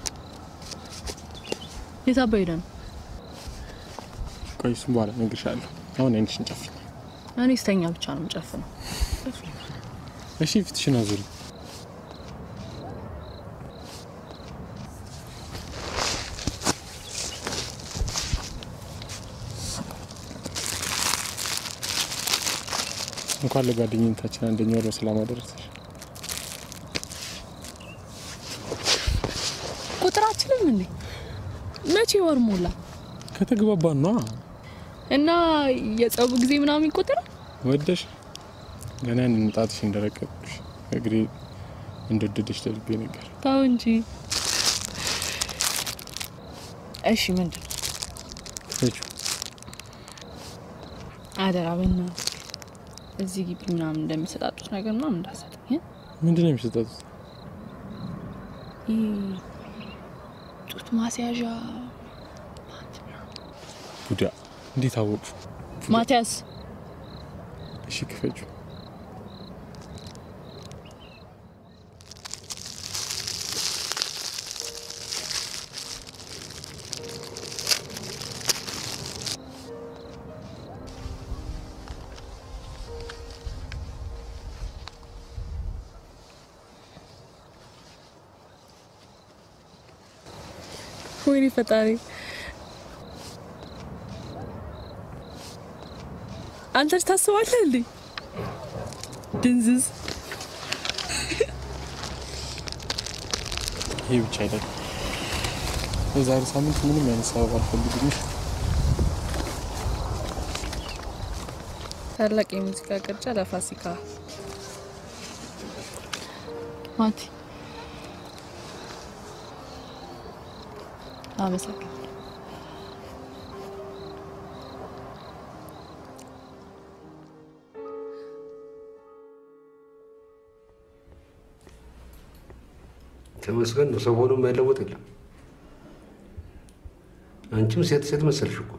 የት አባ ሄደህ ነው? ቆይ እሱም በኋላ እነግርሻለሁ። አሁን አይንሽን ጨፍኝ። እኔ ስተኛ ብቻ ነው የምጨፍነው። እሺ፣ ፊትሽን አዙሪ። እንኳን ለጓደኝነታችን አንደኛ ወር በሰላም አደረሰሽ። ቁጥራችንም እንዴ መቼ ወር ሞላ ከተግባባን ነዋ። እና የጸቡ ጊዜ ምናምን ይቆጠራል? ወደሽ ገና ያንን ጣትሽ እንደረቀቅሽ እግሬ እንደወደደሽ ለልቤ ነገር ተው እንጂ። እሺ ምንድን ነው? ክፈችው። አደራ በእናትህ እዚህ ግቢ ምናምን እንደሚሰጣጡት ነገር ምናምን እንዳሰጠኝ እ? ምንድን ነው የሚሰጣጡት? ይህ ጡት ማስያዣ ቡዳ እንዴት አወቁ? ማቲያስ እሺ ክፈችው። ወይኔ ፈጣሪ አንተ ልጅ ታስባለህ እንዴ? ድንዝዝ ይሄ ብቻ አይደለም። የዛሬ ሳምንት ምንም አይነት ሰበብ አልፈልግም። ታላቅ የሙዚቃ ቅርጫ ለፋሲካ ማቲ አመሰግናለሁ። ተመስገን ነው። ሰው ሆኖ የማይለወጥ የለም። አንቺም ሴት ሴት መሰልሽ እኮ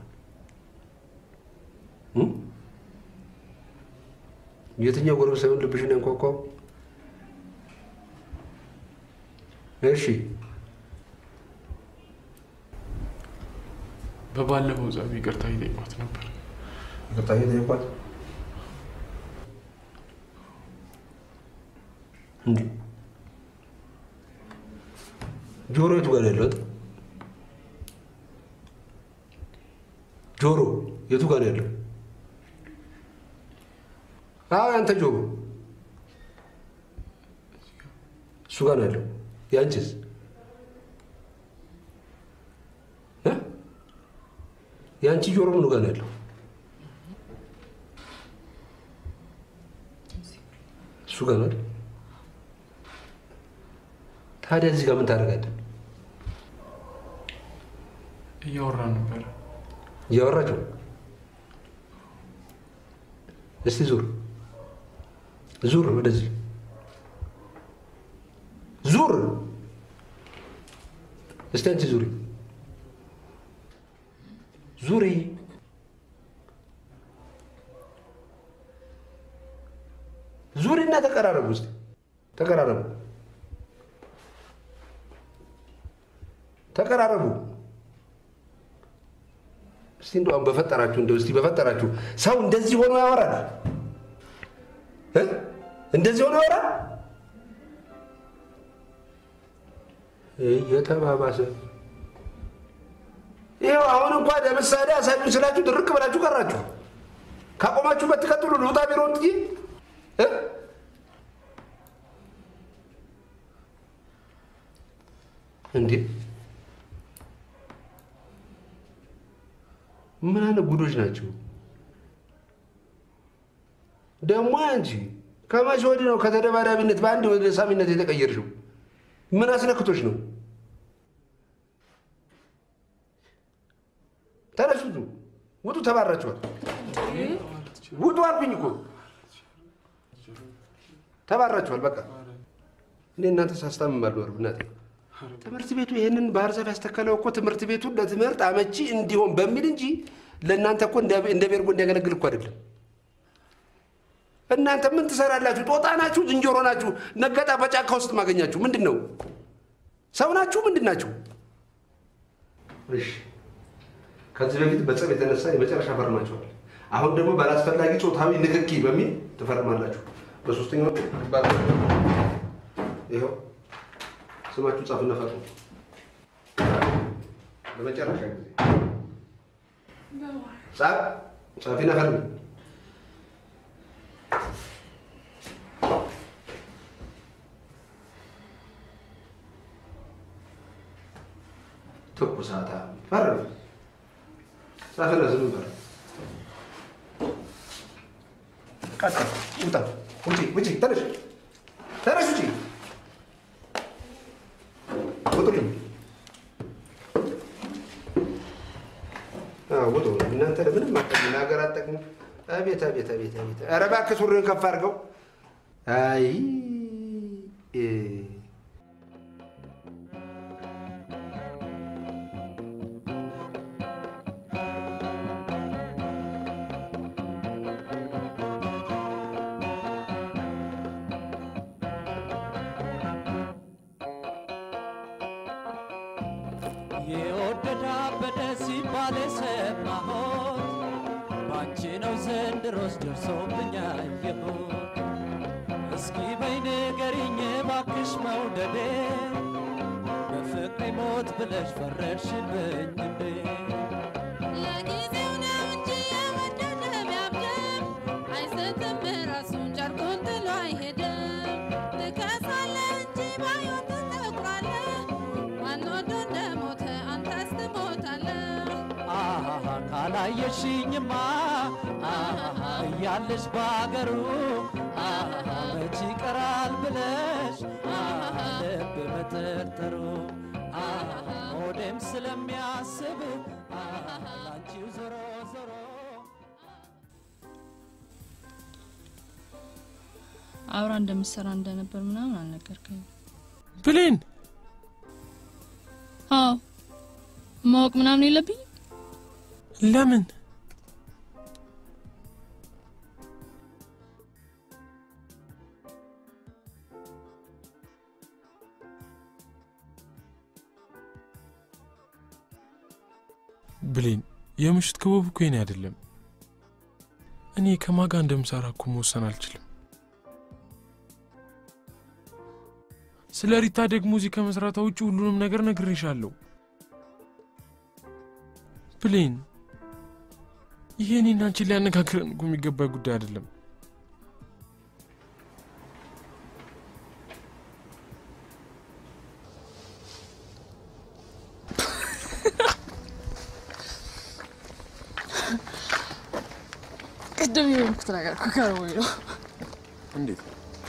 እ? የትኛው ጎረምሳ ይሆን ልብሽን ያንኳኳው? እሺ በባለፈው ጸብ ይቅርታ ይጠይቋት ነበር። ይቅርታ እየጠየቋት እንዴ ጆሮ የቱ ጋር ነው ያለው? ጆሮ የቱ ጋር ነው ያለው? አዎ ያንተ ጆሮ እሱ ጋር ነው ያለው። ያንቺስ እ? ያንቺ ጆሮ ምኑ ጋር ነው ያለው? እሱ ጋር ነው አይደል? ታዲያ እዚህ ጋር ምን ታደርጋለህ? እያወራ ነበረ። እያወራችሁ እስቲ ዙር ዙር፣ ወደዚህ ዙር። እስቲ አንቺ ዙሪ ዙሪ። ዙሪና ተቀራረቡ። እስቲ ተቀራረቡ፣ ተቀራረቡ። እስቲ እንደው አሁን በፈጠራችሁ እንደው እስቲ በፈጠራችሁ ሰው እንደዚህ ሆኖ ያወራል እ? እንደዚህ ሆኖ ያወራል? እየተባባሰ ይኸው አሁን እንኳን ለምሳሌ አሳዩ ስላችሁ ድርቅ ብላችሁ ቀራችሁ። ካቆማችሁበት ትቀጥሉ። ልውጣ ቢሮ እንትዬ እ? እንዴ ምን አይነት ጉዶች ናቸው ደግሞ? አንቺ ከመቼ ወዲህ ነው ከተደባዳቢነት በአንድ ወደ ሳሚነት የተቀየርሽው? ምን አስነክቶች ነው? ተነሱ፣ ውጡ፣ ውጡ፣ ተባራችኋል። ውጡ አልኩኝ እኮ ተባራችኋል። በቃ እኔ እናንተ ሳስታምም አልኖርም እናቴ። ትምህርት ቤቱ ይህንን ባህር ዛፍ ያስተከለው እኮ ትምህርት ቤቱን ለትምህርት አመቺ እንዲሆን በሚል እንጂ ለእናንተ እኮ እንደ እንደ ቤርጎ እንዲያገለግል እኮ አይደለም። እናንተ ምን ትሰራላችሁ? ጦጣ ናችሁ? ዝንጀሮ ናችሁ? ነገጣ በጫካ ውስጥ ማገኛችሁ ምንድን ነው? ሰው ናችሁ? ምንድን ናችሁ? እሺ ከዚህ በፊት በጸብ የተነሳ የመጨረሻ ፈርማችኋል። አሁን ደግሞ ባላስፈላጊ ጾታዊ ንክኪ በሚል ትፈርማላችሁ። በሶስተኛው ግንባር ይኸው ስማችሁ ጻፍና ፈርሙ። ለመጨረሻ ጊዜ ጻፍ ጻፊና ፈርሚ። ትኩሳታ ፈርም ጻፍና ዝም በል። ቀጥል። ውጣ። ውጪ ውጪ። ተነሽ ተነሽ፣ ውጪ። ውጡልኝ። አዎ፣ ውጡ። እናንተ ለምንም አጠቅሙ፣ ለሀገር አጠቅሙ። አቤት አቤት አቤት አቤት! ኧረ እባክህ ሱሪህን ከፍ አድርገው። አይ እ የወደዳ በደ ሲባል የሰማሁት ባንቺ ነው ዘንድሮስ ደርሶብኝ አየሁት። እስኪ በይ ንገሪኝ እባክሽ መውደዴ በፍቅሬ ሞት ብለሽ ፈረድሽብኝ እንዴ? ለጊዜው ነው እንጂ የወደደ ቢያብድም አይስትም ራሱን ጨርቁን ጥሎ አይሄድም። ትከሳለህ እንጂ ባይሆን ትጠቁራለህ። ማን ወዶ እንደሞተ አንተስ ትሞታለህ። አሃ ካላየሽኝማ አሃ እያለሽ ባገሩ አሃ መች ይቀራል ብለሽ አሃ ልብ መጠርጠሩ አሃ ሆዴም ስለሚያስብ አሃ ላንቺው ዞሮ ዞሮ አብራ እንደምትሰራ እንደነበር ምናምን አልነገርከኝም። ብሌን አዎ ማወቅ ምናምን የለብኝም። ለምን የምሽት ክበቡ እኮ የኔ አይደለም። እኔ ከማጋ እንደምሰራ እኮ መወሰን አልችልም። ስለ ሪታ ደግሞ እዚህ ከመስራቷ ውጭ ሁሉንም ነገር ነግሬሻለሁ። ብሌን፣ ይሄ እኔና አንቺን ሊያነጋግረን እኮ የሚገባ ጉዳይ አይደለም። ቅድም የሆንኩት ነገር እኮ ከርሞኝ ነው። እንዴት?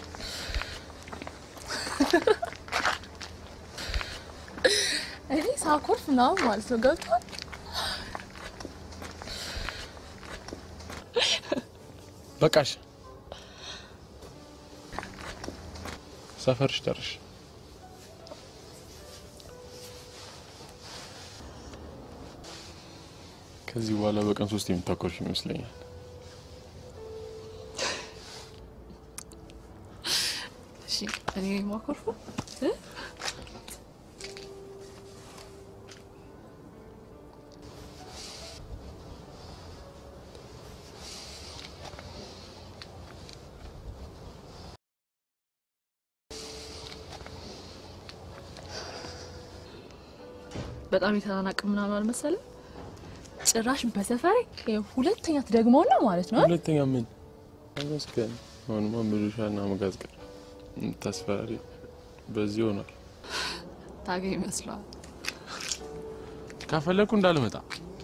እኔ ሳኮርፍ ምናምን ማለት ነው ገብቷል። በቃሽ፣ ሰፈርሽ ደርሽ። ከዚህ በኋላ በቀን ሶስት የምታኮርሽ ይመስለኛል። እሺ እኔ ማኮርፉ በጣም የተናናቅ ምናምን አልመሰለም። ጭራሽ በሰፈሬ ሁለተኛ ትደግመውና ማለት ነው። ሁለተኛ ምን ተመስገን። አሁንማ ምሉሻና መጋዝቀር ታስፈራሪ በዚህ ሆኗል። ታገኝ ይመስለዋል ካፈለኩ እንዳልመጣ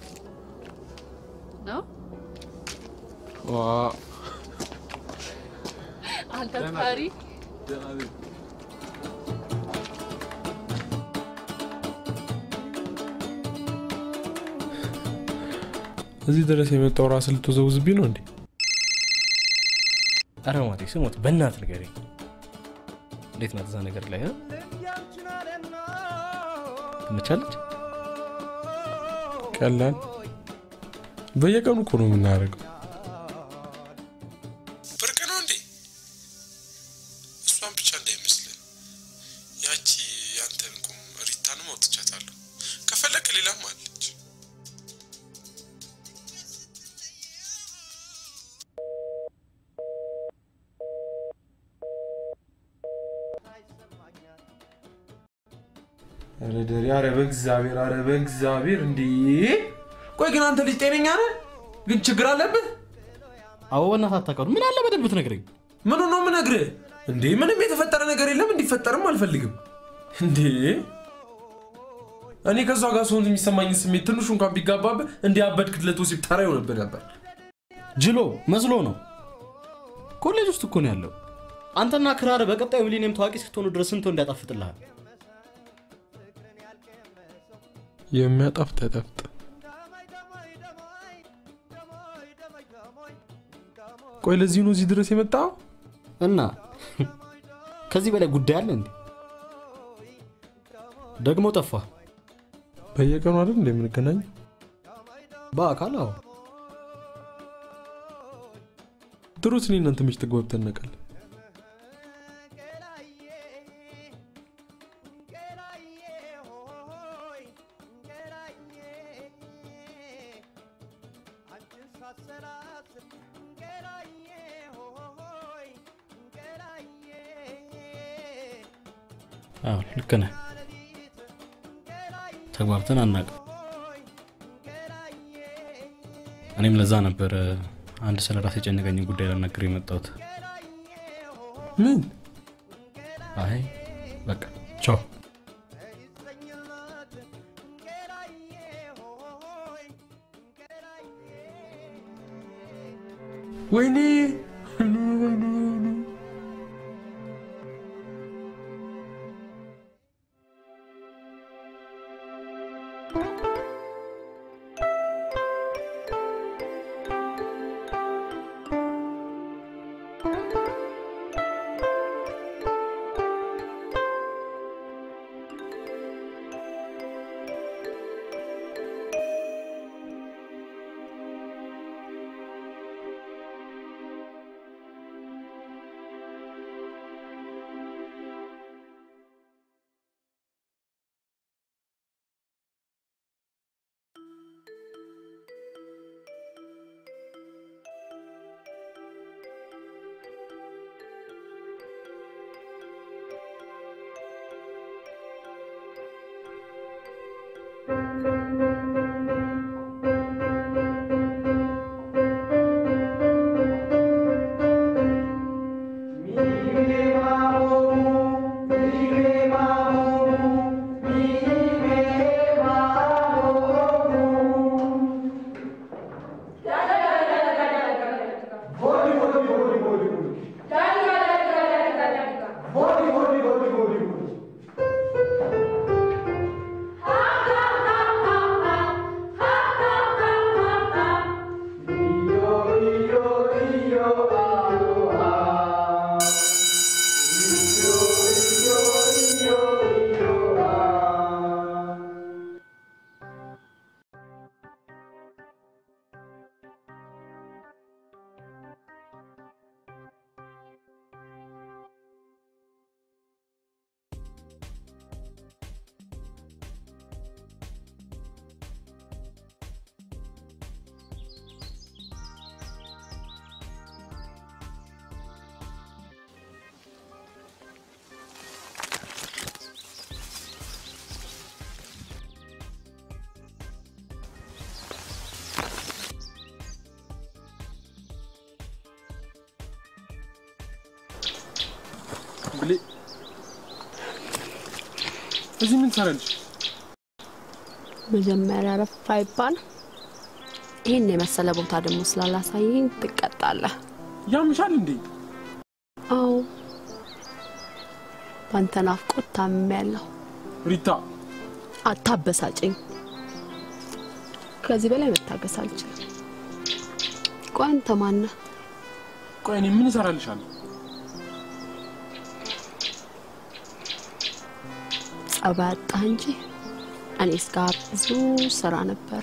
ነው ዋ አንተ ፈሪ እዚህ ድረስ የመጣው ራስ ልትወዘውዝብኝ ነው እንዴ? አረ ማቴ ስሞት በእናት ንገረኝ። እንዴት ናት እዛ ነገር ላይ እ? ትመቻለች? ቀላል በየቀኑ እኮ ነው የምናደርገው። ብርቅ ነው እንዴ? እሷን ብቻ እንዳይመስልህ። ያቺ ያንተን ቁም ሪታንም አውጥቻታለሁ። ከፈለክ ሌላም አለች። ኧረ ደሬ፣ ኧረ በእግዚአብሔር፣ ኧረ በእግዚአብሔር! እንዴ ቆይ ግን አንተ ልጅ ጤነኛ ነህ? ግን ችግር አለብህ? አዎ በእናትህ አታውቀውም። ምን አለ በደንብ ብትነግረኝ። ምኑ ነው የምነግርህ? እንዴ ምንም የተፈጠረ ነገር የለም፣ እንዲፈጠርም አልፈልግም። እንዴ እኔ ከእሷ ጋር ስሆን የሚሰማኝ ስሜት ትንሹ እንኳን ቢጋባብህ እንዲህ አበድክለት ወሲብ ተራ ይሆንብህ ነበር። ጅሎ መስሎ ነው። ኮሌጅ ውስጥ እኮ ነው ያለው። አንተና ክራር በቀጣዩ ሚሊኒየም ታዋቂ እስክትሆኑ ድረስ ስንቶ እንዲያጣፍጥልሃል። የሚያጣፍጥ ያጣፍጥ። ቆይ ለዚህ ነው እዚህ ድረስ የመጣው? እና ከዚህ በላይ ጉዳይ አለ እንዴ? ደግሞ ጠፋ። በየቀኑ አይደል እንደምንገናኝ? በአካል አዎ። ድሮስ እኔ እናንተ መች ተግባብተን እናውቃለን? አዎ ልክ ነህ። ተግባብተን አናውቅም። እኔም ለዛ ነበር አንድ ስለ ራስ የጨነቀኝ ጉዳይ ላናግር የመጣሁት። ምን? አይ በቃ ቻው። ወይኔ ብሌ እዚህ ምን ትሰራለች? መጀመሪያ ረፋ ይባል። ይህን የመሰለ ቦታ ደግሞ ስላላሳየኝ ትቀጣለህ። ያምሻል እንዴ? አዎ፣ በአንተ ናፍቆት ታምሜያለሁ። ሪታ አታበሳጭኝ። ከዚህ በላይ መታገስ አልችልም። ቆይ አንተ ማነህ? ቆይ እኔ ምን እሰራልሻለሁ? ጸባይ አጣህ እንጂ እኔስ ጋር ብዙ ስራ ነበረ።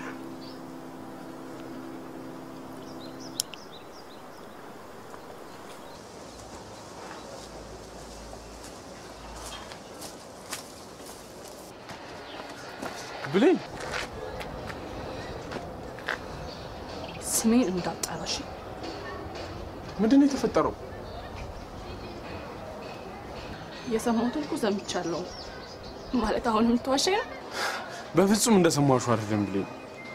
ብሌን ስሜን እንዳጠራሽ ምንድን ነው የተፈጠረው? የሰማሁትን እኮ ሰምቻለሁ። ማለት አሁን የምትዋሸኝ ነው? በፍጹም እንደሰማሹ አይደለም ብሌን።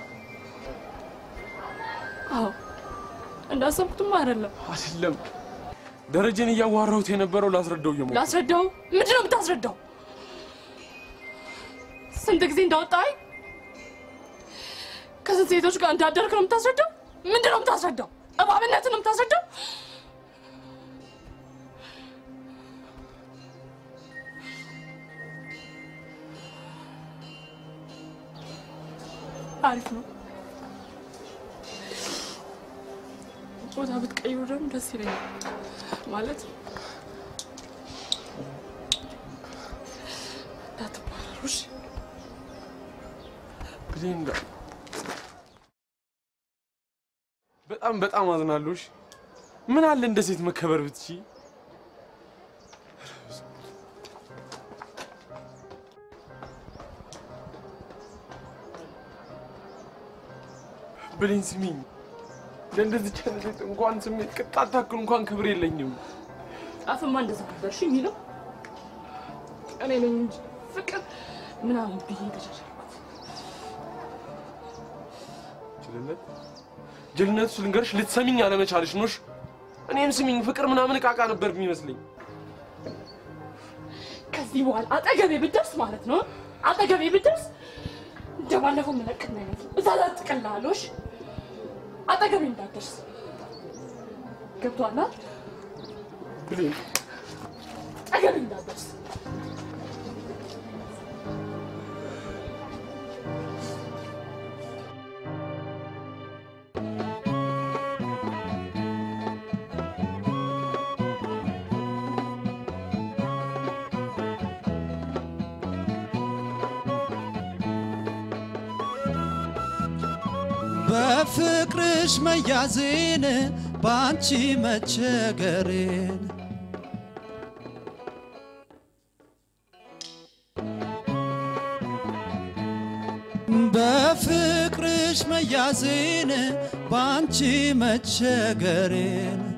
አዎ እንዳሰብኩትም አይደለም። አይደለም ደረጀን እያዋራሁት የነበረው ላስረዳው እየሞከርኩ ላስረዳው? ምንድን ነው የምታስረዳው? ስንት ጊዜ እንዳወጣኝ ከስንት ሴቶች ጋር እንዳደርክ ነው የምታስረዳው? ምንድን ነው የምታስረዳው? እባብነትን ነው የምታስረዳው? አሪፍ ነው። ቦታ ብትቀይሩ ደግሞ ደስ ይለኛል። ማለት እንዳትባረሩ እሺ? ብሌን እንዳ- በጣም በጣም አዝናለሁ። እሺ? ምን አለ እንደ ሴት መከበር ብትችይ። ብሌን ስሚኝ፣ ለእንደዚች አይነት ሴት እንኳን ስሜት ቅጣት ታክል እንኳን ክብር የለኝም። ጫፍማ እንደዛ ነበር እሺ የሚለው እኔ ነኝ እንጂ ፍቅር ምናምን ብዬ ተቻቻልኩት። ጅልነት ጅልነቱ ልንገርሽ፣ ልትሰሚኝ አለመቻልሽ ነው። እሺ? እኔም ስሚኝ፣ ፍቅር ምናምን እቃቃ ነበር የሚመስለኝ። ከዚህ በኋላ አጠገቤ ብትደርስ ማለት ነው አጠገቤ ብትደርስ እንደባለፈው መለቅና አይነት እዛ ላጥቅልሃለሁ። እሺ? አጠገቤ እንዳትደርስ ገብቶሃል? አይደል? ብሌን አጠገቤ እንዳትደርስ በፍቅርሽ መያዜን በአንቺ መቸገሬን በፍቅርሽ መያዜን በአንቺ መቸገሬን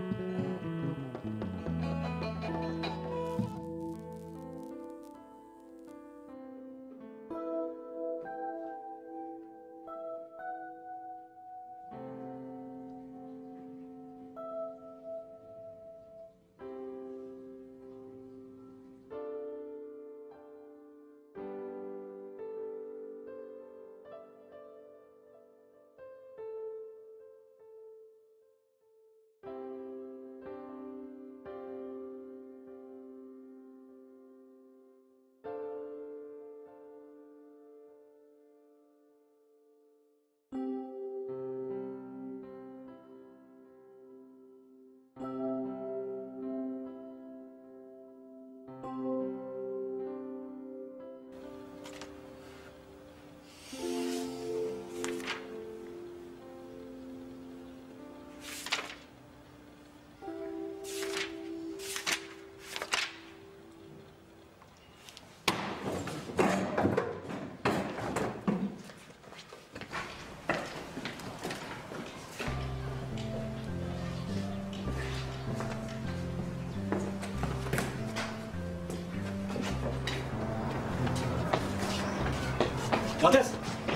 ማቲያስ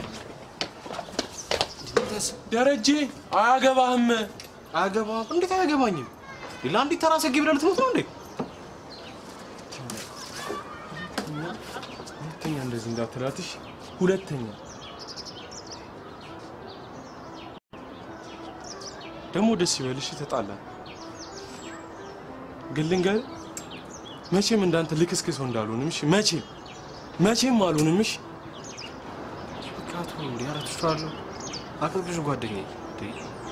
ደረጀ አያገባህም። አያገባህም? እንዴት አያገባኝም? ለአንዲት ተራ ሰጌ ብለህ ልትሞት ነው እንዴ? ሁለተኛ እንደዚህ እንዳትላትሽ። ሁለተኛ ደግሞ ደስ ይበልሽ፣ ተጣላን። ግን ልንገርህ መቼም እንዳንተ ልክስክሰው እንዳልሆንም እሺ? መቼም መቼም አልሆንም እሺ? ካቶ እንዲ አረትሻለሁ አቅርብሽ ጓደኛዬ እንዴ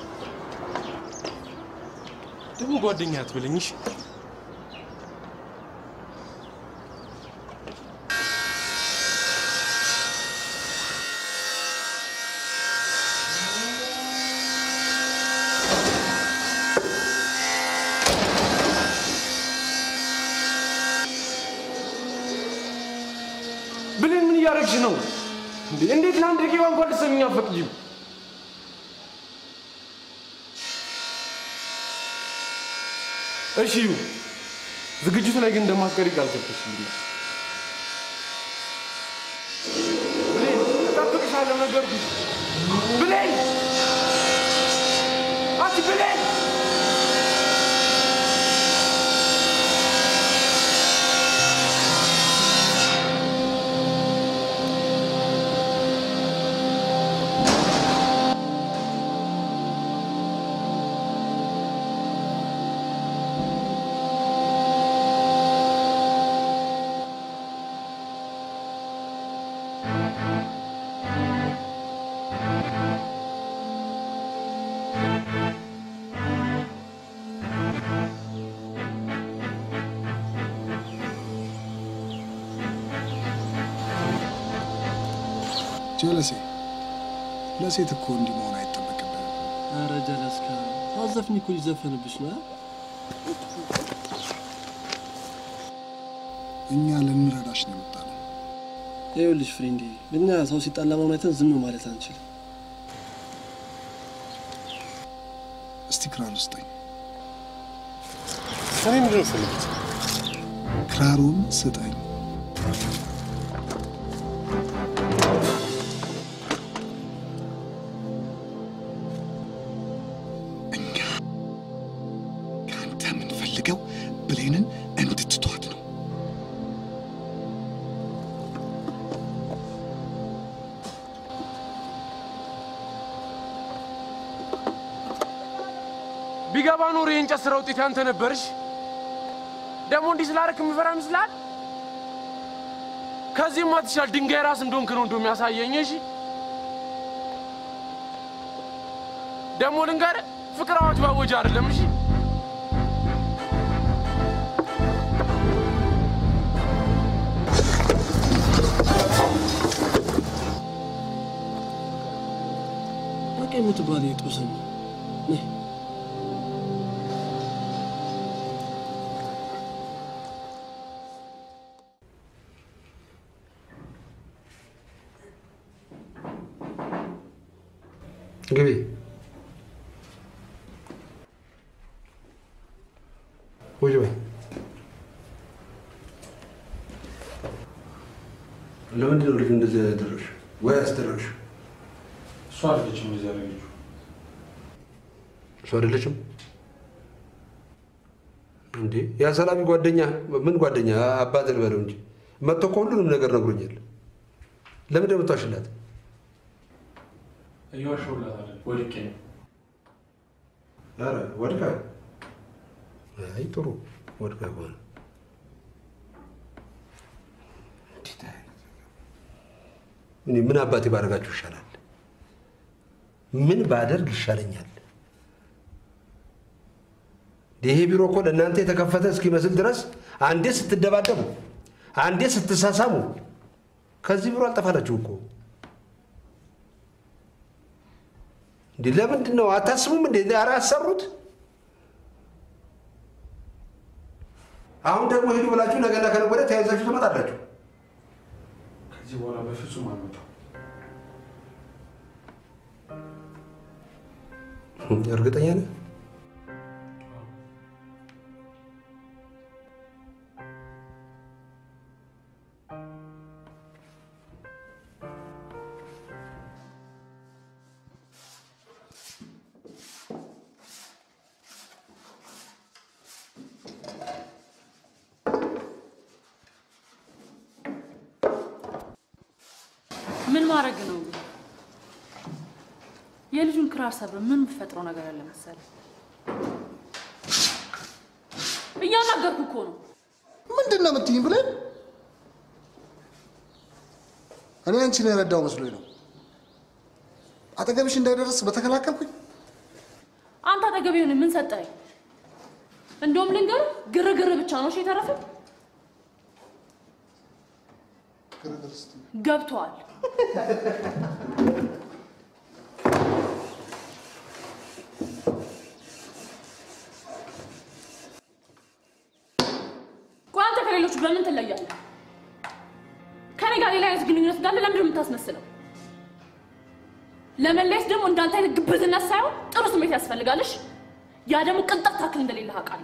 ደግሞ ጓደኛ አትበለኝ እሺ? ብሌን ምን እያደረግሽ ነው እንዴ? እንዴት ለአንድ ደቂቃ እንኳን ልትሰሚኝ አትፈቅጂም? እሺ ይሁን። ዝግጅቱ ላይ ግን እንደማትቀሪ ቃል ገብተሽልኛል። ብሌን እጠብቅሻለሁ ነገርኩሽ። ብሌን አንቺ ብሌን ጀለሴ ለሴት እኮ እንዲህ መሆን አይጠበቅብህም። ኧረ ጀለስካ ታዘፍኝ እኮ ይዘፈንብሽ ነው። እኛ ልንረዳሽ ነው የመጣነው። ይኸውልሽ ፍሬንዴ፣ እኛ ሰው ሲጣላ መሆን አይተን ዝም ማለት አንችልም። እስቲ ክራር ስጠኝ። እኔ ምንድን ነው የምትፈልጉት? ክራሩን ስጠኝ። እኛ ከአንተ የምንፈልገው ብሌንን እንድትቷት ነው። ቢገባ ኖሮ የእንጨት ስራ ውጤት ያንተ ነበርሽ። ደግሞ እንዲህ ስላደረክ የምፈራ ይመስልሃል? ከዚህም አትሻል ድንጋይ ራስ እንደሆንክ ነው እንደው የሚያሳየኝ። እሺ ደግሞ ልንገርህ፣ ፍቅር አዋጅ ባወጅ አይደለም። እሺ በቃ የምትባል የጦሰኝ ነይ ግቢ። ቁጭ በይ። ለምንድን ነው ልጅ እንደዚህ ያደረግሽ ወይ ያስደረግሽ? እሷ አይደለችም እንደዚህ ያደረገችው። እሱ አይደለችም እንዴ? ያ ሰላሚ ጓደኛ ምን ጓደኛ አባት ልበለው እንጂ መጥቶ እኮ ሁሉንም ነገር ነግሮኛል። ለምን ደምቷሽላት? እየዋሸሁላት አይደለም፣ ወድቄ ነው። ኧረ ወድቃ። አይ ጥሩ ወድቃ ከሆነ እኔ ምን አባቴ ባደርጋችሁ ይሻላል? ምን ባደርግ ይሻለኛል? ይሄ ቢሮ እኮ ለእናንተ የተከፈተ እስኪመስል ድረስ አንዴ ስትደባደቡ፣ አንዴ ስትሳሳሙ ከዚህ ቢሮ አልጠፋላችሁ እኮ። እንዴ ለምንድን ነው አታስቡም እንዴ? ኧረ አሰሩት። አሁን ደግሞ ሂዱ ብላችሁ ነገና ከነገ ወዲያ ተያይዛችሁ ትመጣላችሁ። ከዚህ በኋላ በፍጹም አልመጣም። እርግጠኛ ነህ? ምን ማድረግ ነው? የልጁን ክራር ሰብር ምን የምትፈጥረው ነገር አለ መሰለህ? እያናገርኩ እኮ ነው። ምንድን ነው የምትይኝ ብለን እኔ አንቺን የረዳው መስሎኝ ነው። አጠገብሽ እንዳይደርስ በተከላከልኩኝ አንተ አጠገብ የሆነ ምን ሰጠኝ? እንደውም ልንገር፣ ግርግር ብቻ ነው እሺ የተረፈ ገብቷል። ቆይ አንተ ከሌሎቹ በምን ትለያለህ? ከኔ ጋር ሌላ አይነት ግንኙነት እንዳለ ለምንድን ነው የምታስመስለው? ለመለየት ደግሞ እንዳንተ አይነት ግብዝነት ሳይሆን ጥሩ ስሜት ያስፈልጋልሽ። ያ ደግሞ ቅንጣት ታክል እንደሌለ አውቃለሁ።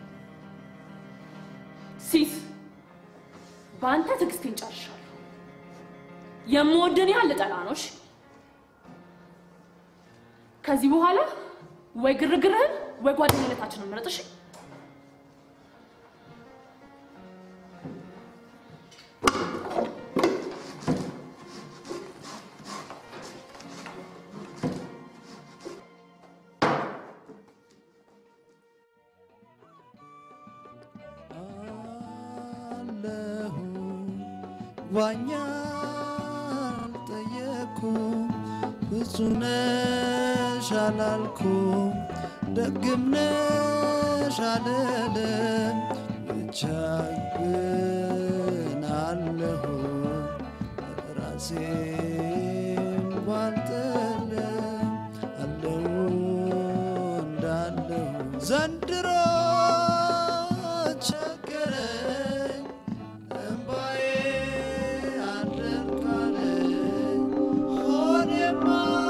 ሲስ በአንተ ትዕግስቴን ጨርሻለሁ። የምወድን ያህል ልጠላ ነው። እሺ? ከዚህ በኋላ ወይ ግርግርህን ወይ ጓደኝነታችንን ምረጥ። እሺ? አለሁ ዋኛ አልጠየኩም ፍጹም ነሽ አላልኩም ደግም ነሽ አልልም ብቻ ግን አለሁ ራሴን ባልጥልም አለሁ እንዳለሁ ዘንድሮ ቸገረኝ እምባዬ አልደርቃለኝ ሆዴማ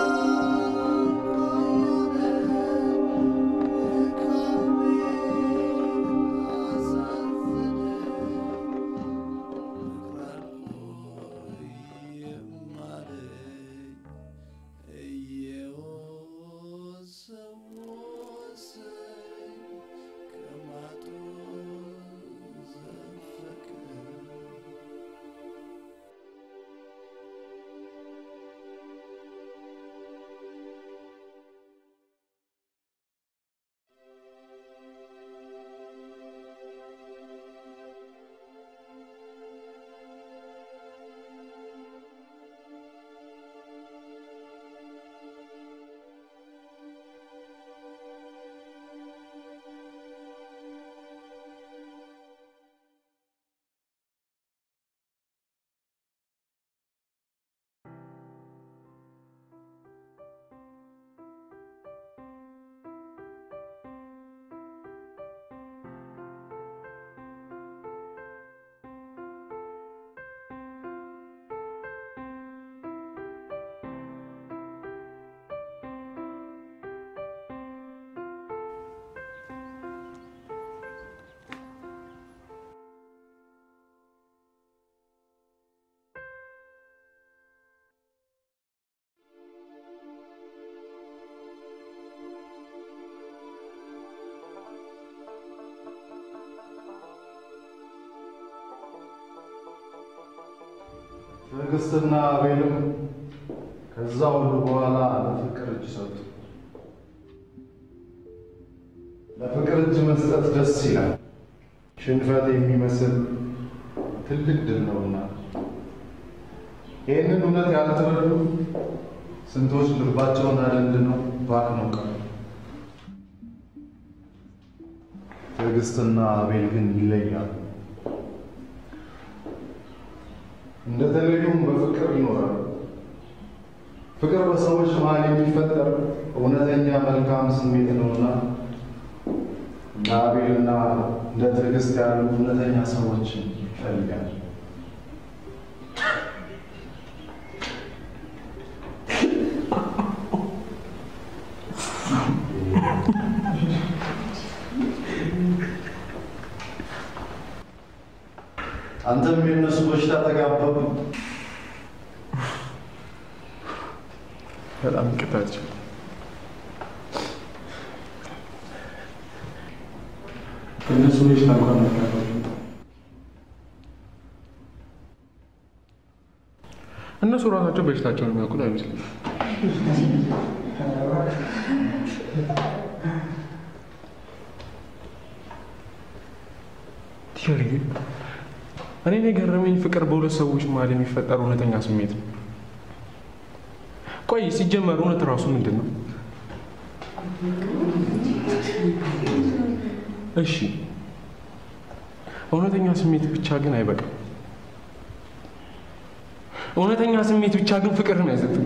ትዕግስትና አቤልም ከዛ ሁሉ በኋላ ለፍቅር እጅ ሰጡ። ለፍቅር እጅ መስጠት ደስ ይላል፣ ሽንፈት የሚመስል ትልቅ ድል ነውና። ይህንን እውነት ያልተረዱ ስንቶች ልባቸውን አደንድነው ባክነው ቀሩ። ትዕግስትና አቤል ግን ይለያሉ። እንደተለዩም በፍቅር ይኖራሉ። ፍቅር በሰዎች መሀል የሚፈጠር እውነተኛ መልካም ስሜት ነውና እንደ አቤልና እንደ ትዕግስት ያሉ እውነተኛ ሰዎችን ይፈልጋል። አንተም የእነሱ በሽታ ተጋባብ። በጣም ይቅርታቸው። የእነሱ በሽታ እንኳን አልጋባችም። እነሱ እነሱ ራሳቸው በሽታቸውን የሚያውቁት አይመስለኝም። ቲዮሪ እኔን የገረመኝ ፍቅር በሁለት ሰዎች መሀል የሚፈጠር እውነተኛ ስሜት ነው። ቆይ ሲጀመር እውነት ራሱ ምንድን ነው? እሺ እውነተኛ ስሜት ብቻ ግን አይበቃም። እውነተኛ ስሜት ብቻ ግን ፍቅርን አይሰጥም።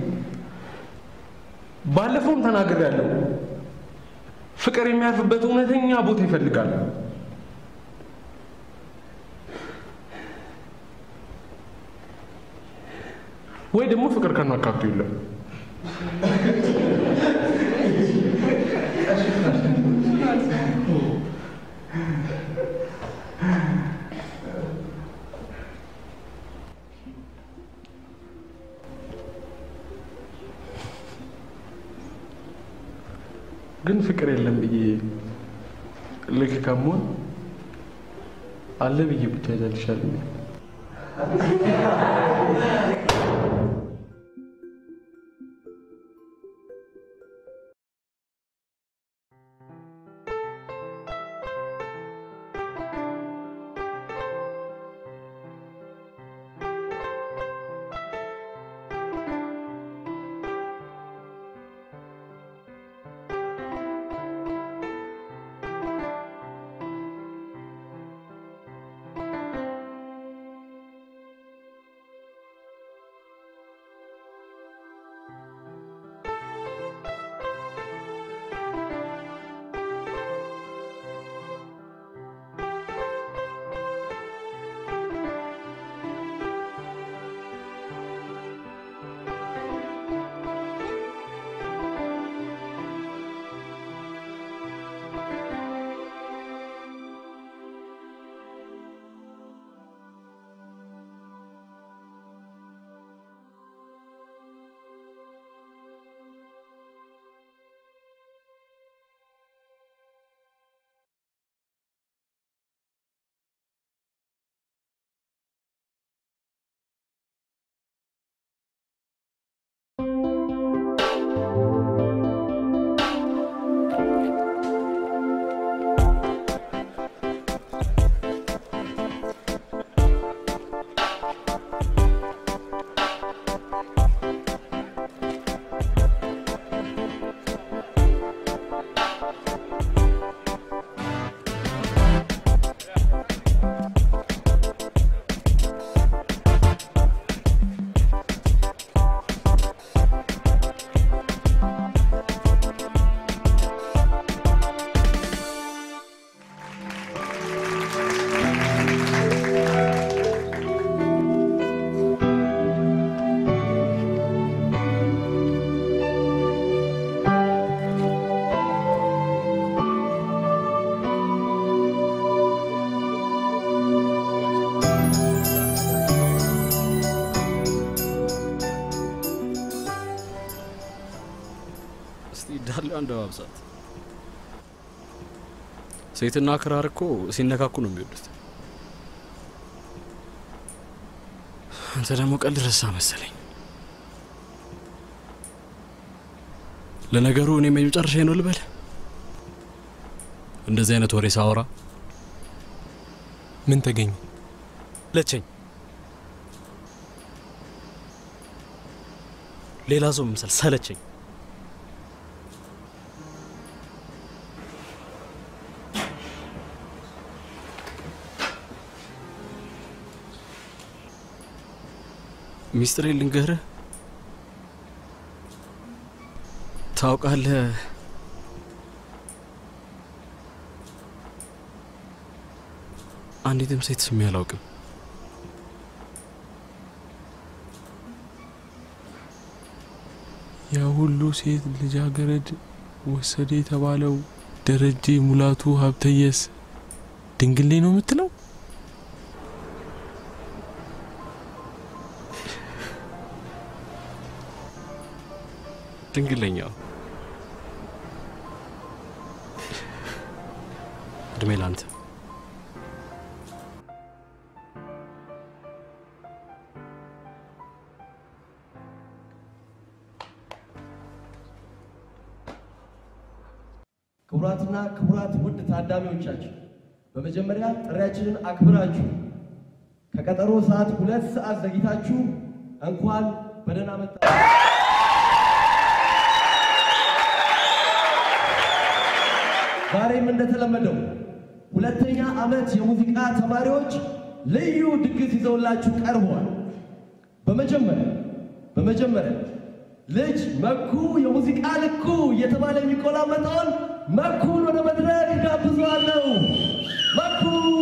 ባለፈውም ተናግሬያለሁ። ፍቅር የሚያርፍበት እውነተኛ ቦታ ይፈልጋል። ወይ ደግሞ ፍቅር ከናካቱ የለም። ግን ፍቅር የለም ብዬ ልክ ከመሆን አለ ብዬ ብቻ ይዛል ይሻለኛል። እስቲ ዳሌዋን እንደባብሳት። ሴትና ክራር እኮ ሲነካኩ ነው የሚወዱት። አንተ ደግሞ ቀልድ ረሳ መሰለኝ። ለነገሩ እኔም የመጨረሻ ነው ልበል። እንደዚህ አይነት ወሬ ሳወራ ምን ተገኘ? ለቸኝ ሌላ ሰው መምሰል ሰለቸኝ። ሚስጥሬ ልንገርህ፣ ታውቃለህ፣ አንዲትም ሴት ስሜ አላውቅም። ያ ሁሉ ሴት ልጃገረድ ወሰደ የተባለው ደረጀ ሙላቱ ሀብተየስ ድንግሌ ነው የምትለው? ድንግለኛው እድሜ ላንተ። ክቡራትና ክቡራት ውድ ታዳሚዎቻችን በመጀመሪያ ጥሪያችንን አክብራችሁ ከቀጠሮ ሰዓት ሁለት ሰዓት ዘግይታችሁ እንኳን በደህና መጣ ዛሬም እንደተለመደው ሁለተኛ ዓመት የሙዚቃ ተማሪዎች ልዩ ድግስ ይዘውላችሁ ቀርበዋል። በመጀመሪያ በመጀመሪያ ልጅ መኩ የሙዚቃ ልኩ እየተባለ የሚቆላመጠውን መኩን ወደ መድረክ ጋብዘዋለሁ። መኩ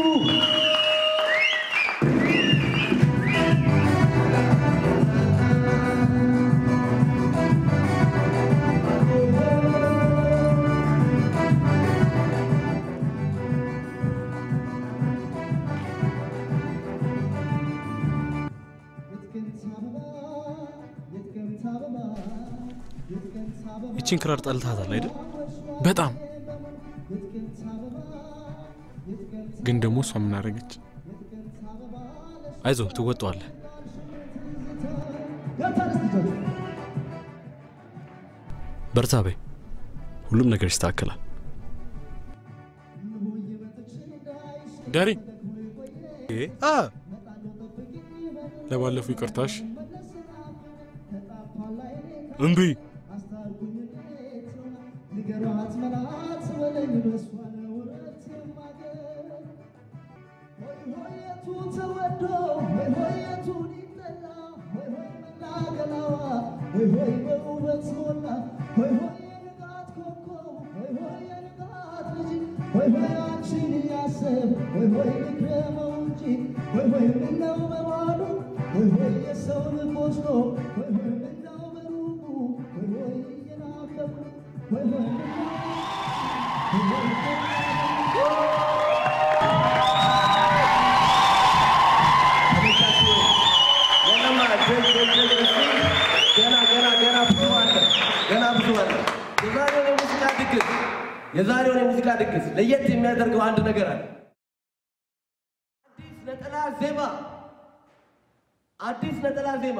ይቺን ክራር ጠልታታል አይደል? በጣም ግን ደግሞ እሷ ምን አደረገች? አይዞህ ትወጣዋለህ። በርታ በይ፣ ሁሉም ነገር ይስተካከላል። ዳሪ አ ለባለፈው ይቅርታሽ። እምቢ ገና ገና ገና ብዙ አለ፣ ገና ብዙ አለ። የዛሬውን የሙዚቃ ድግስ የዛሬውን የሙዚቃ ድግስ ለየት የሚያደርገው አንድ ነገር አለ። አዲስ ነጠላ ዜማ አዲስ ነጠላ ዜማ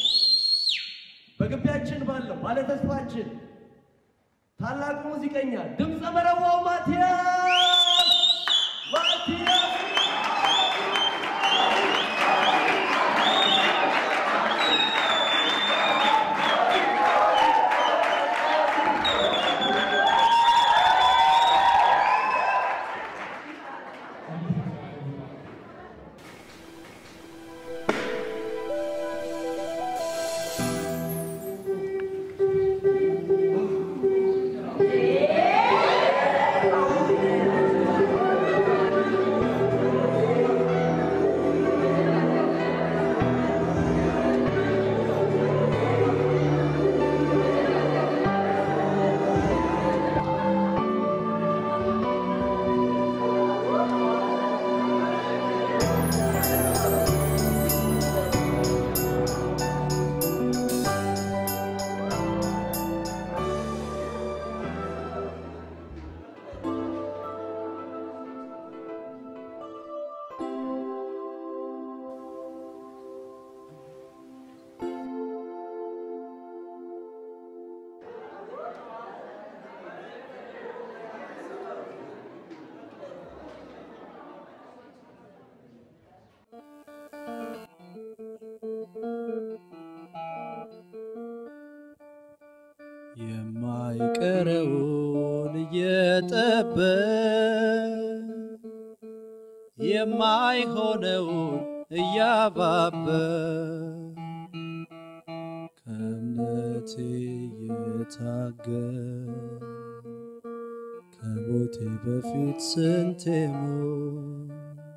በግቢያችን ባለው ባለተስፋችን ታላቁ ሙዚቀኛ ድምፀ መረዋው ማቲያስ ማቲያስ የማይቀረውን እየጠበቅ የማይሆነውን እያባበ ከእምነቴ የታገል ከሞቴ በፊት ስንቴ ሞት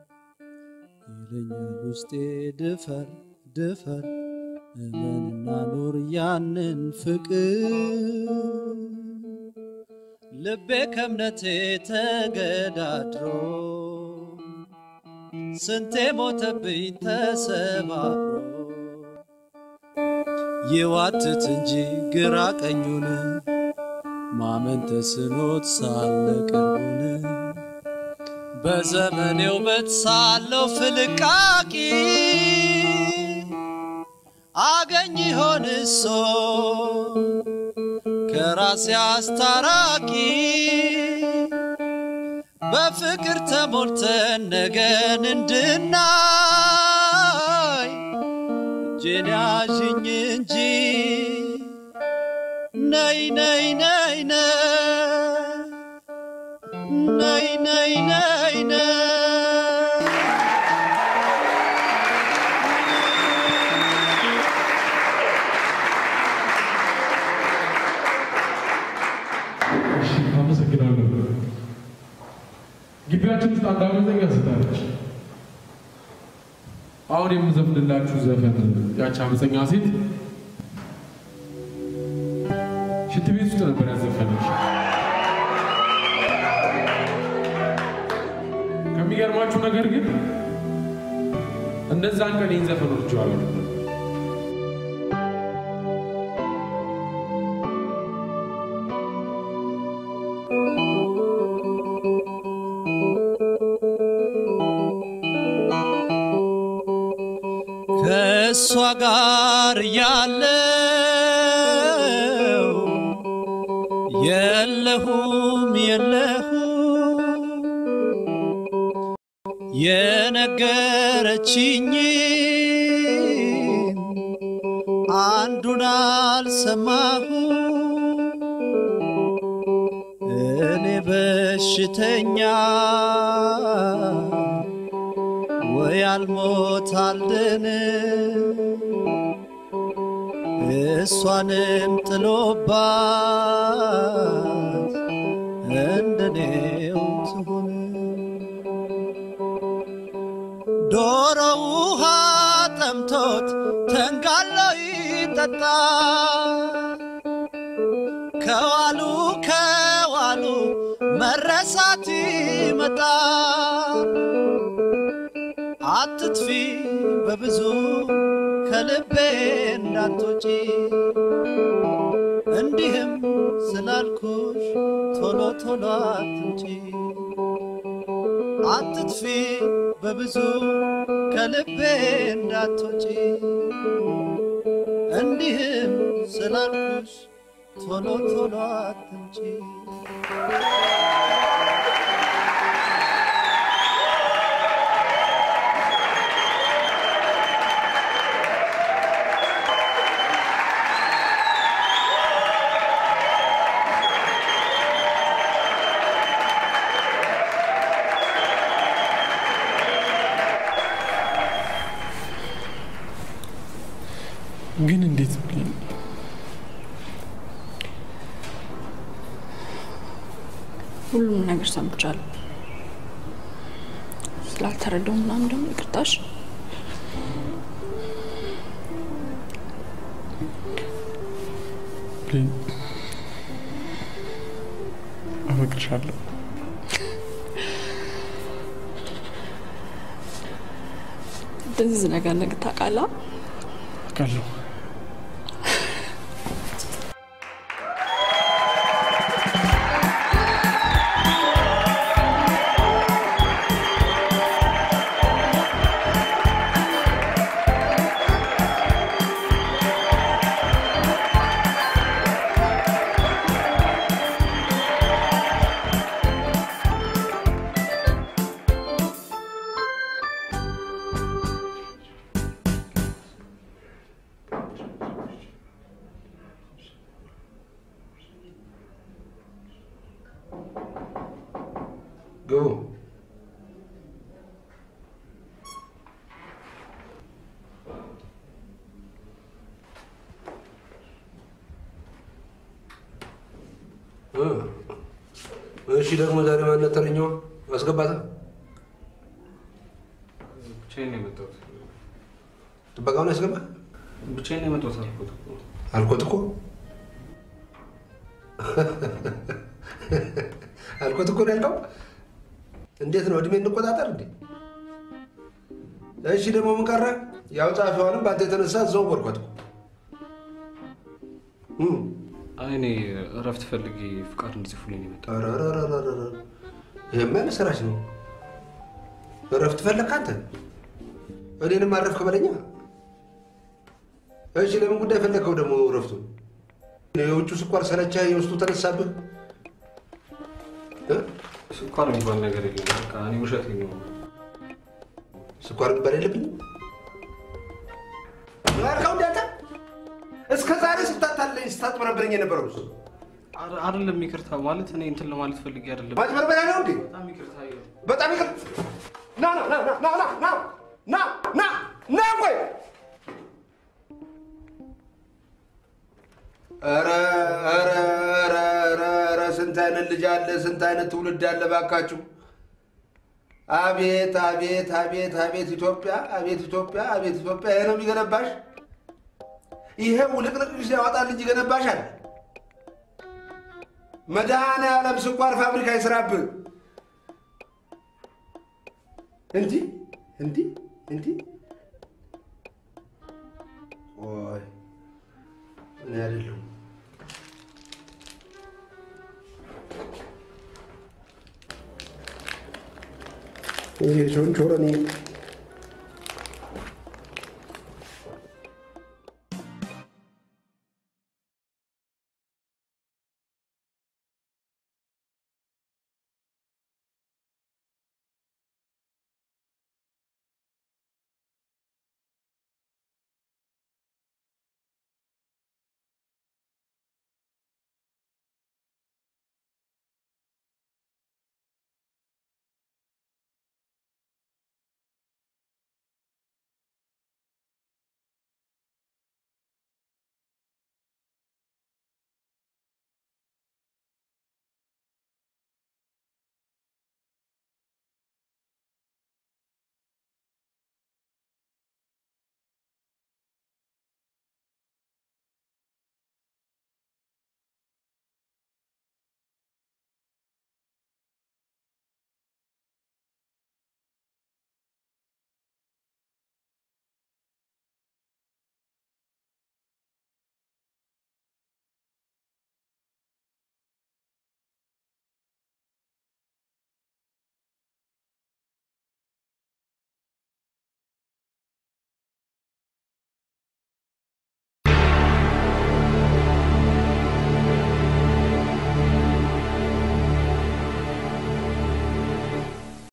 ይለኛል ውስጤ ድፈር ድፈር እመንና ኑር ያንን ፍቅር ልቤ ከእምነቴ ተገዳድሮ ስንቴ ሞተብኝ ተሰባብሮ ይዋትት እንጂ ግራ ቀኙን ማመን ተስኖት ሳለ ቅርቡን በዘመኔ ውበት ሳለው ፍልቃቂ አገኝ ይሆን እሶ ከራሴ አስታራቂ በፍቅር ተሞልተን ነገን እንድናይ እጄን ያዥኝ እንጂ ነይ ነይ ነይ ነይ ነይ ነይ ነይ እሺ፣ አመሰግናለሁ። ግቢያችን ውስጥ አንድ አመፀኛ ስታለች። አሁን የምዘፍንላችሁ ዘፈን ያቺ አመፀኛ ሴት ሽንት ቤት ውስጥ ነበር ያዘፈነች። ከሚገርማችሁ ነገር ግን እነዛን ቀን ይህን ዘፈን ወድጄዋለሁ። ከእሷ ጋር ያለው የለሁም የለሁም የነገረችኝ አንዱን አልሰማሁ እኔ በሽተኛ ወይ አልሞት አልድን እሷንም ጥሎባት እንደኔው ትሁን ዶሮ ውሃ ጠምቶት ተንጋሎ ይጠጣ ከዋሉ ከዋሉ መረሳት ይመጣ አትጥፊ በብዙ ከልቤ እንዳትወጪ እንዲህም ስላልኩሽ ቶሎ ቶሎ አትምጪ አትጥፊ በብዙ ከልቤ እንዳትወጪ እንዲህም ስላልኩሽ ቶሎ ቶሎ አትምጪ ግን እንዴት ብዬ ሁሉም ነገር ሰምቻለሁ። ስላልተረዳው ምናምን ደግሞ ይቅርታሽ። ብሌን አፈቅርሻለሁ። እንደዚህ ነገር ነገ ታውቃለህ። አውቃለሁ። ግቡ። እ እሺ ደግሞ ዛሬ ማነት ተረኛዋ አስገባታ። ብቻዬን ነው የመጣሁት። ጥበቃውን ያስገባ ብቻዬን ነው የመጣሁት አልኩት እኮ። አልኮት እኮ አልኮት እኮ ነው ያልከው። እንዴት ነው እድሜ እንቆጣጠር እንዴ? እሺ ደግሞ ምን ቀረ? ያው ጸሐፊዋንም በአንተ የተነሳ እዛው ወርኳት እኮ። አይ እኔ እረፍት ፈልጌ ፍቃድ እንዲጽፉልኝ ነው የመጣሁት። ኧረ ኧረ ኧረ ኧረ ኧረ። ይሄማ የምስራች ነው። እረፍት ፈለግክ አንተ? እኔንም አረፍክ በለኛ። እሺ ለምን ጉዳይ ፈለግከው ደግሞ እረፍቱን? የውጩ ስኳር ሰለቻ፣ የውስጡ ተነሳብህ። እ? ስኳር የሚባል ነገር የለም። በቃ እኔ ውሸት ነው። ስኳር የሚባል የለብኝም። ምን አልከው እንዳንተ? እስከ ዛሬ ስታታለኝ ስታጥመረብረኝ የነበረው እሱ አረ- አይደለም ይቅርታ ማለት እኔ እንትን ለማለት ፈልጌ አይደለም። ማጭበርበሪያ ነው እንዴ? በጣም ይቅርታ ይኸው። በጣም ይቅር። ና ና ና ና ና ና ና ና ና ቆይ ኧረ ኧረ ኧረ ኧረ ኧረ ስንት አይነት ልጅ አለ፣ ስንት አይነት ትውልድ አለ ባካችሁ። አቤት አቤት አቤት አቤት ኢትዮጵያ አቤት ኢትዮጵያ አቤት ኢትዮጵያ። ይሄ ነው የሚገነባሽ? ይሄ ውልቅልቅሽ ያወጣል እንጂ ይገነባሻል? መድኃኔዓለም ስኳር ፋብሪካ ይስራብህ። እንዲህ እንዲህ እንዲህ ቆይ እኔ አይደለሁም ይሄ ሾንቾሮኒ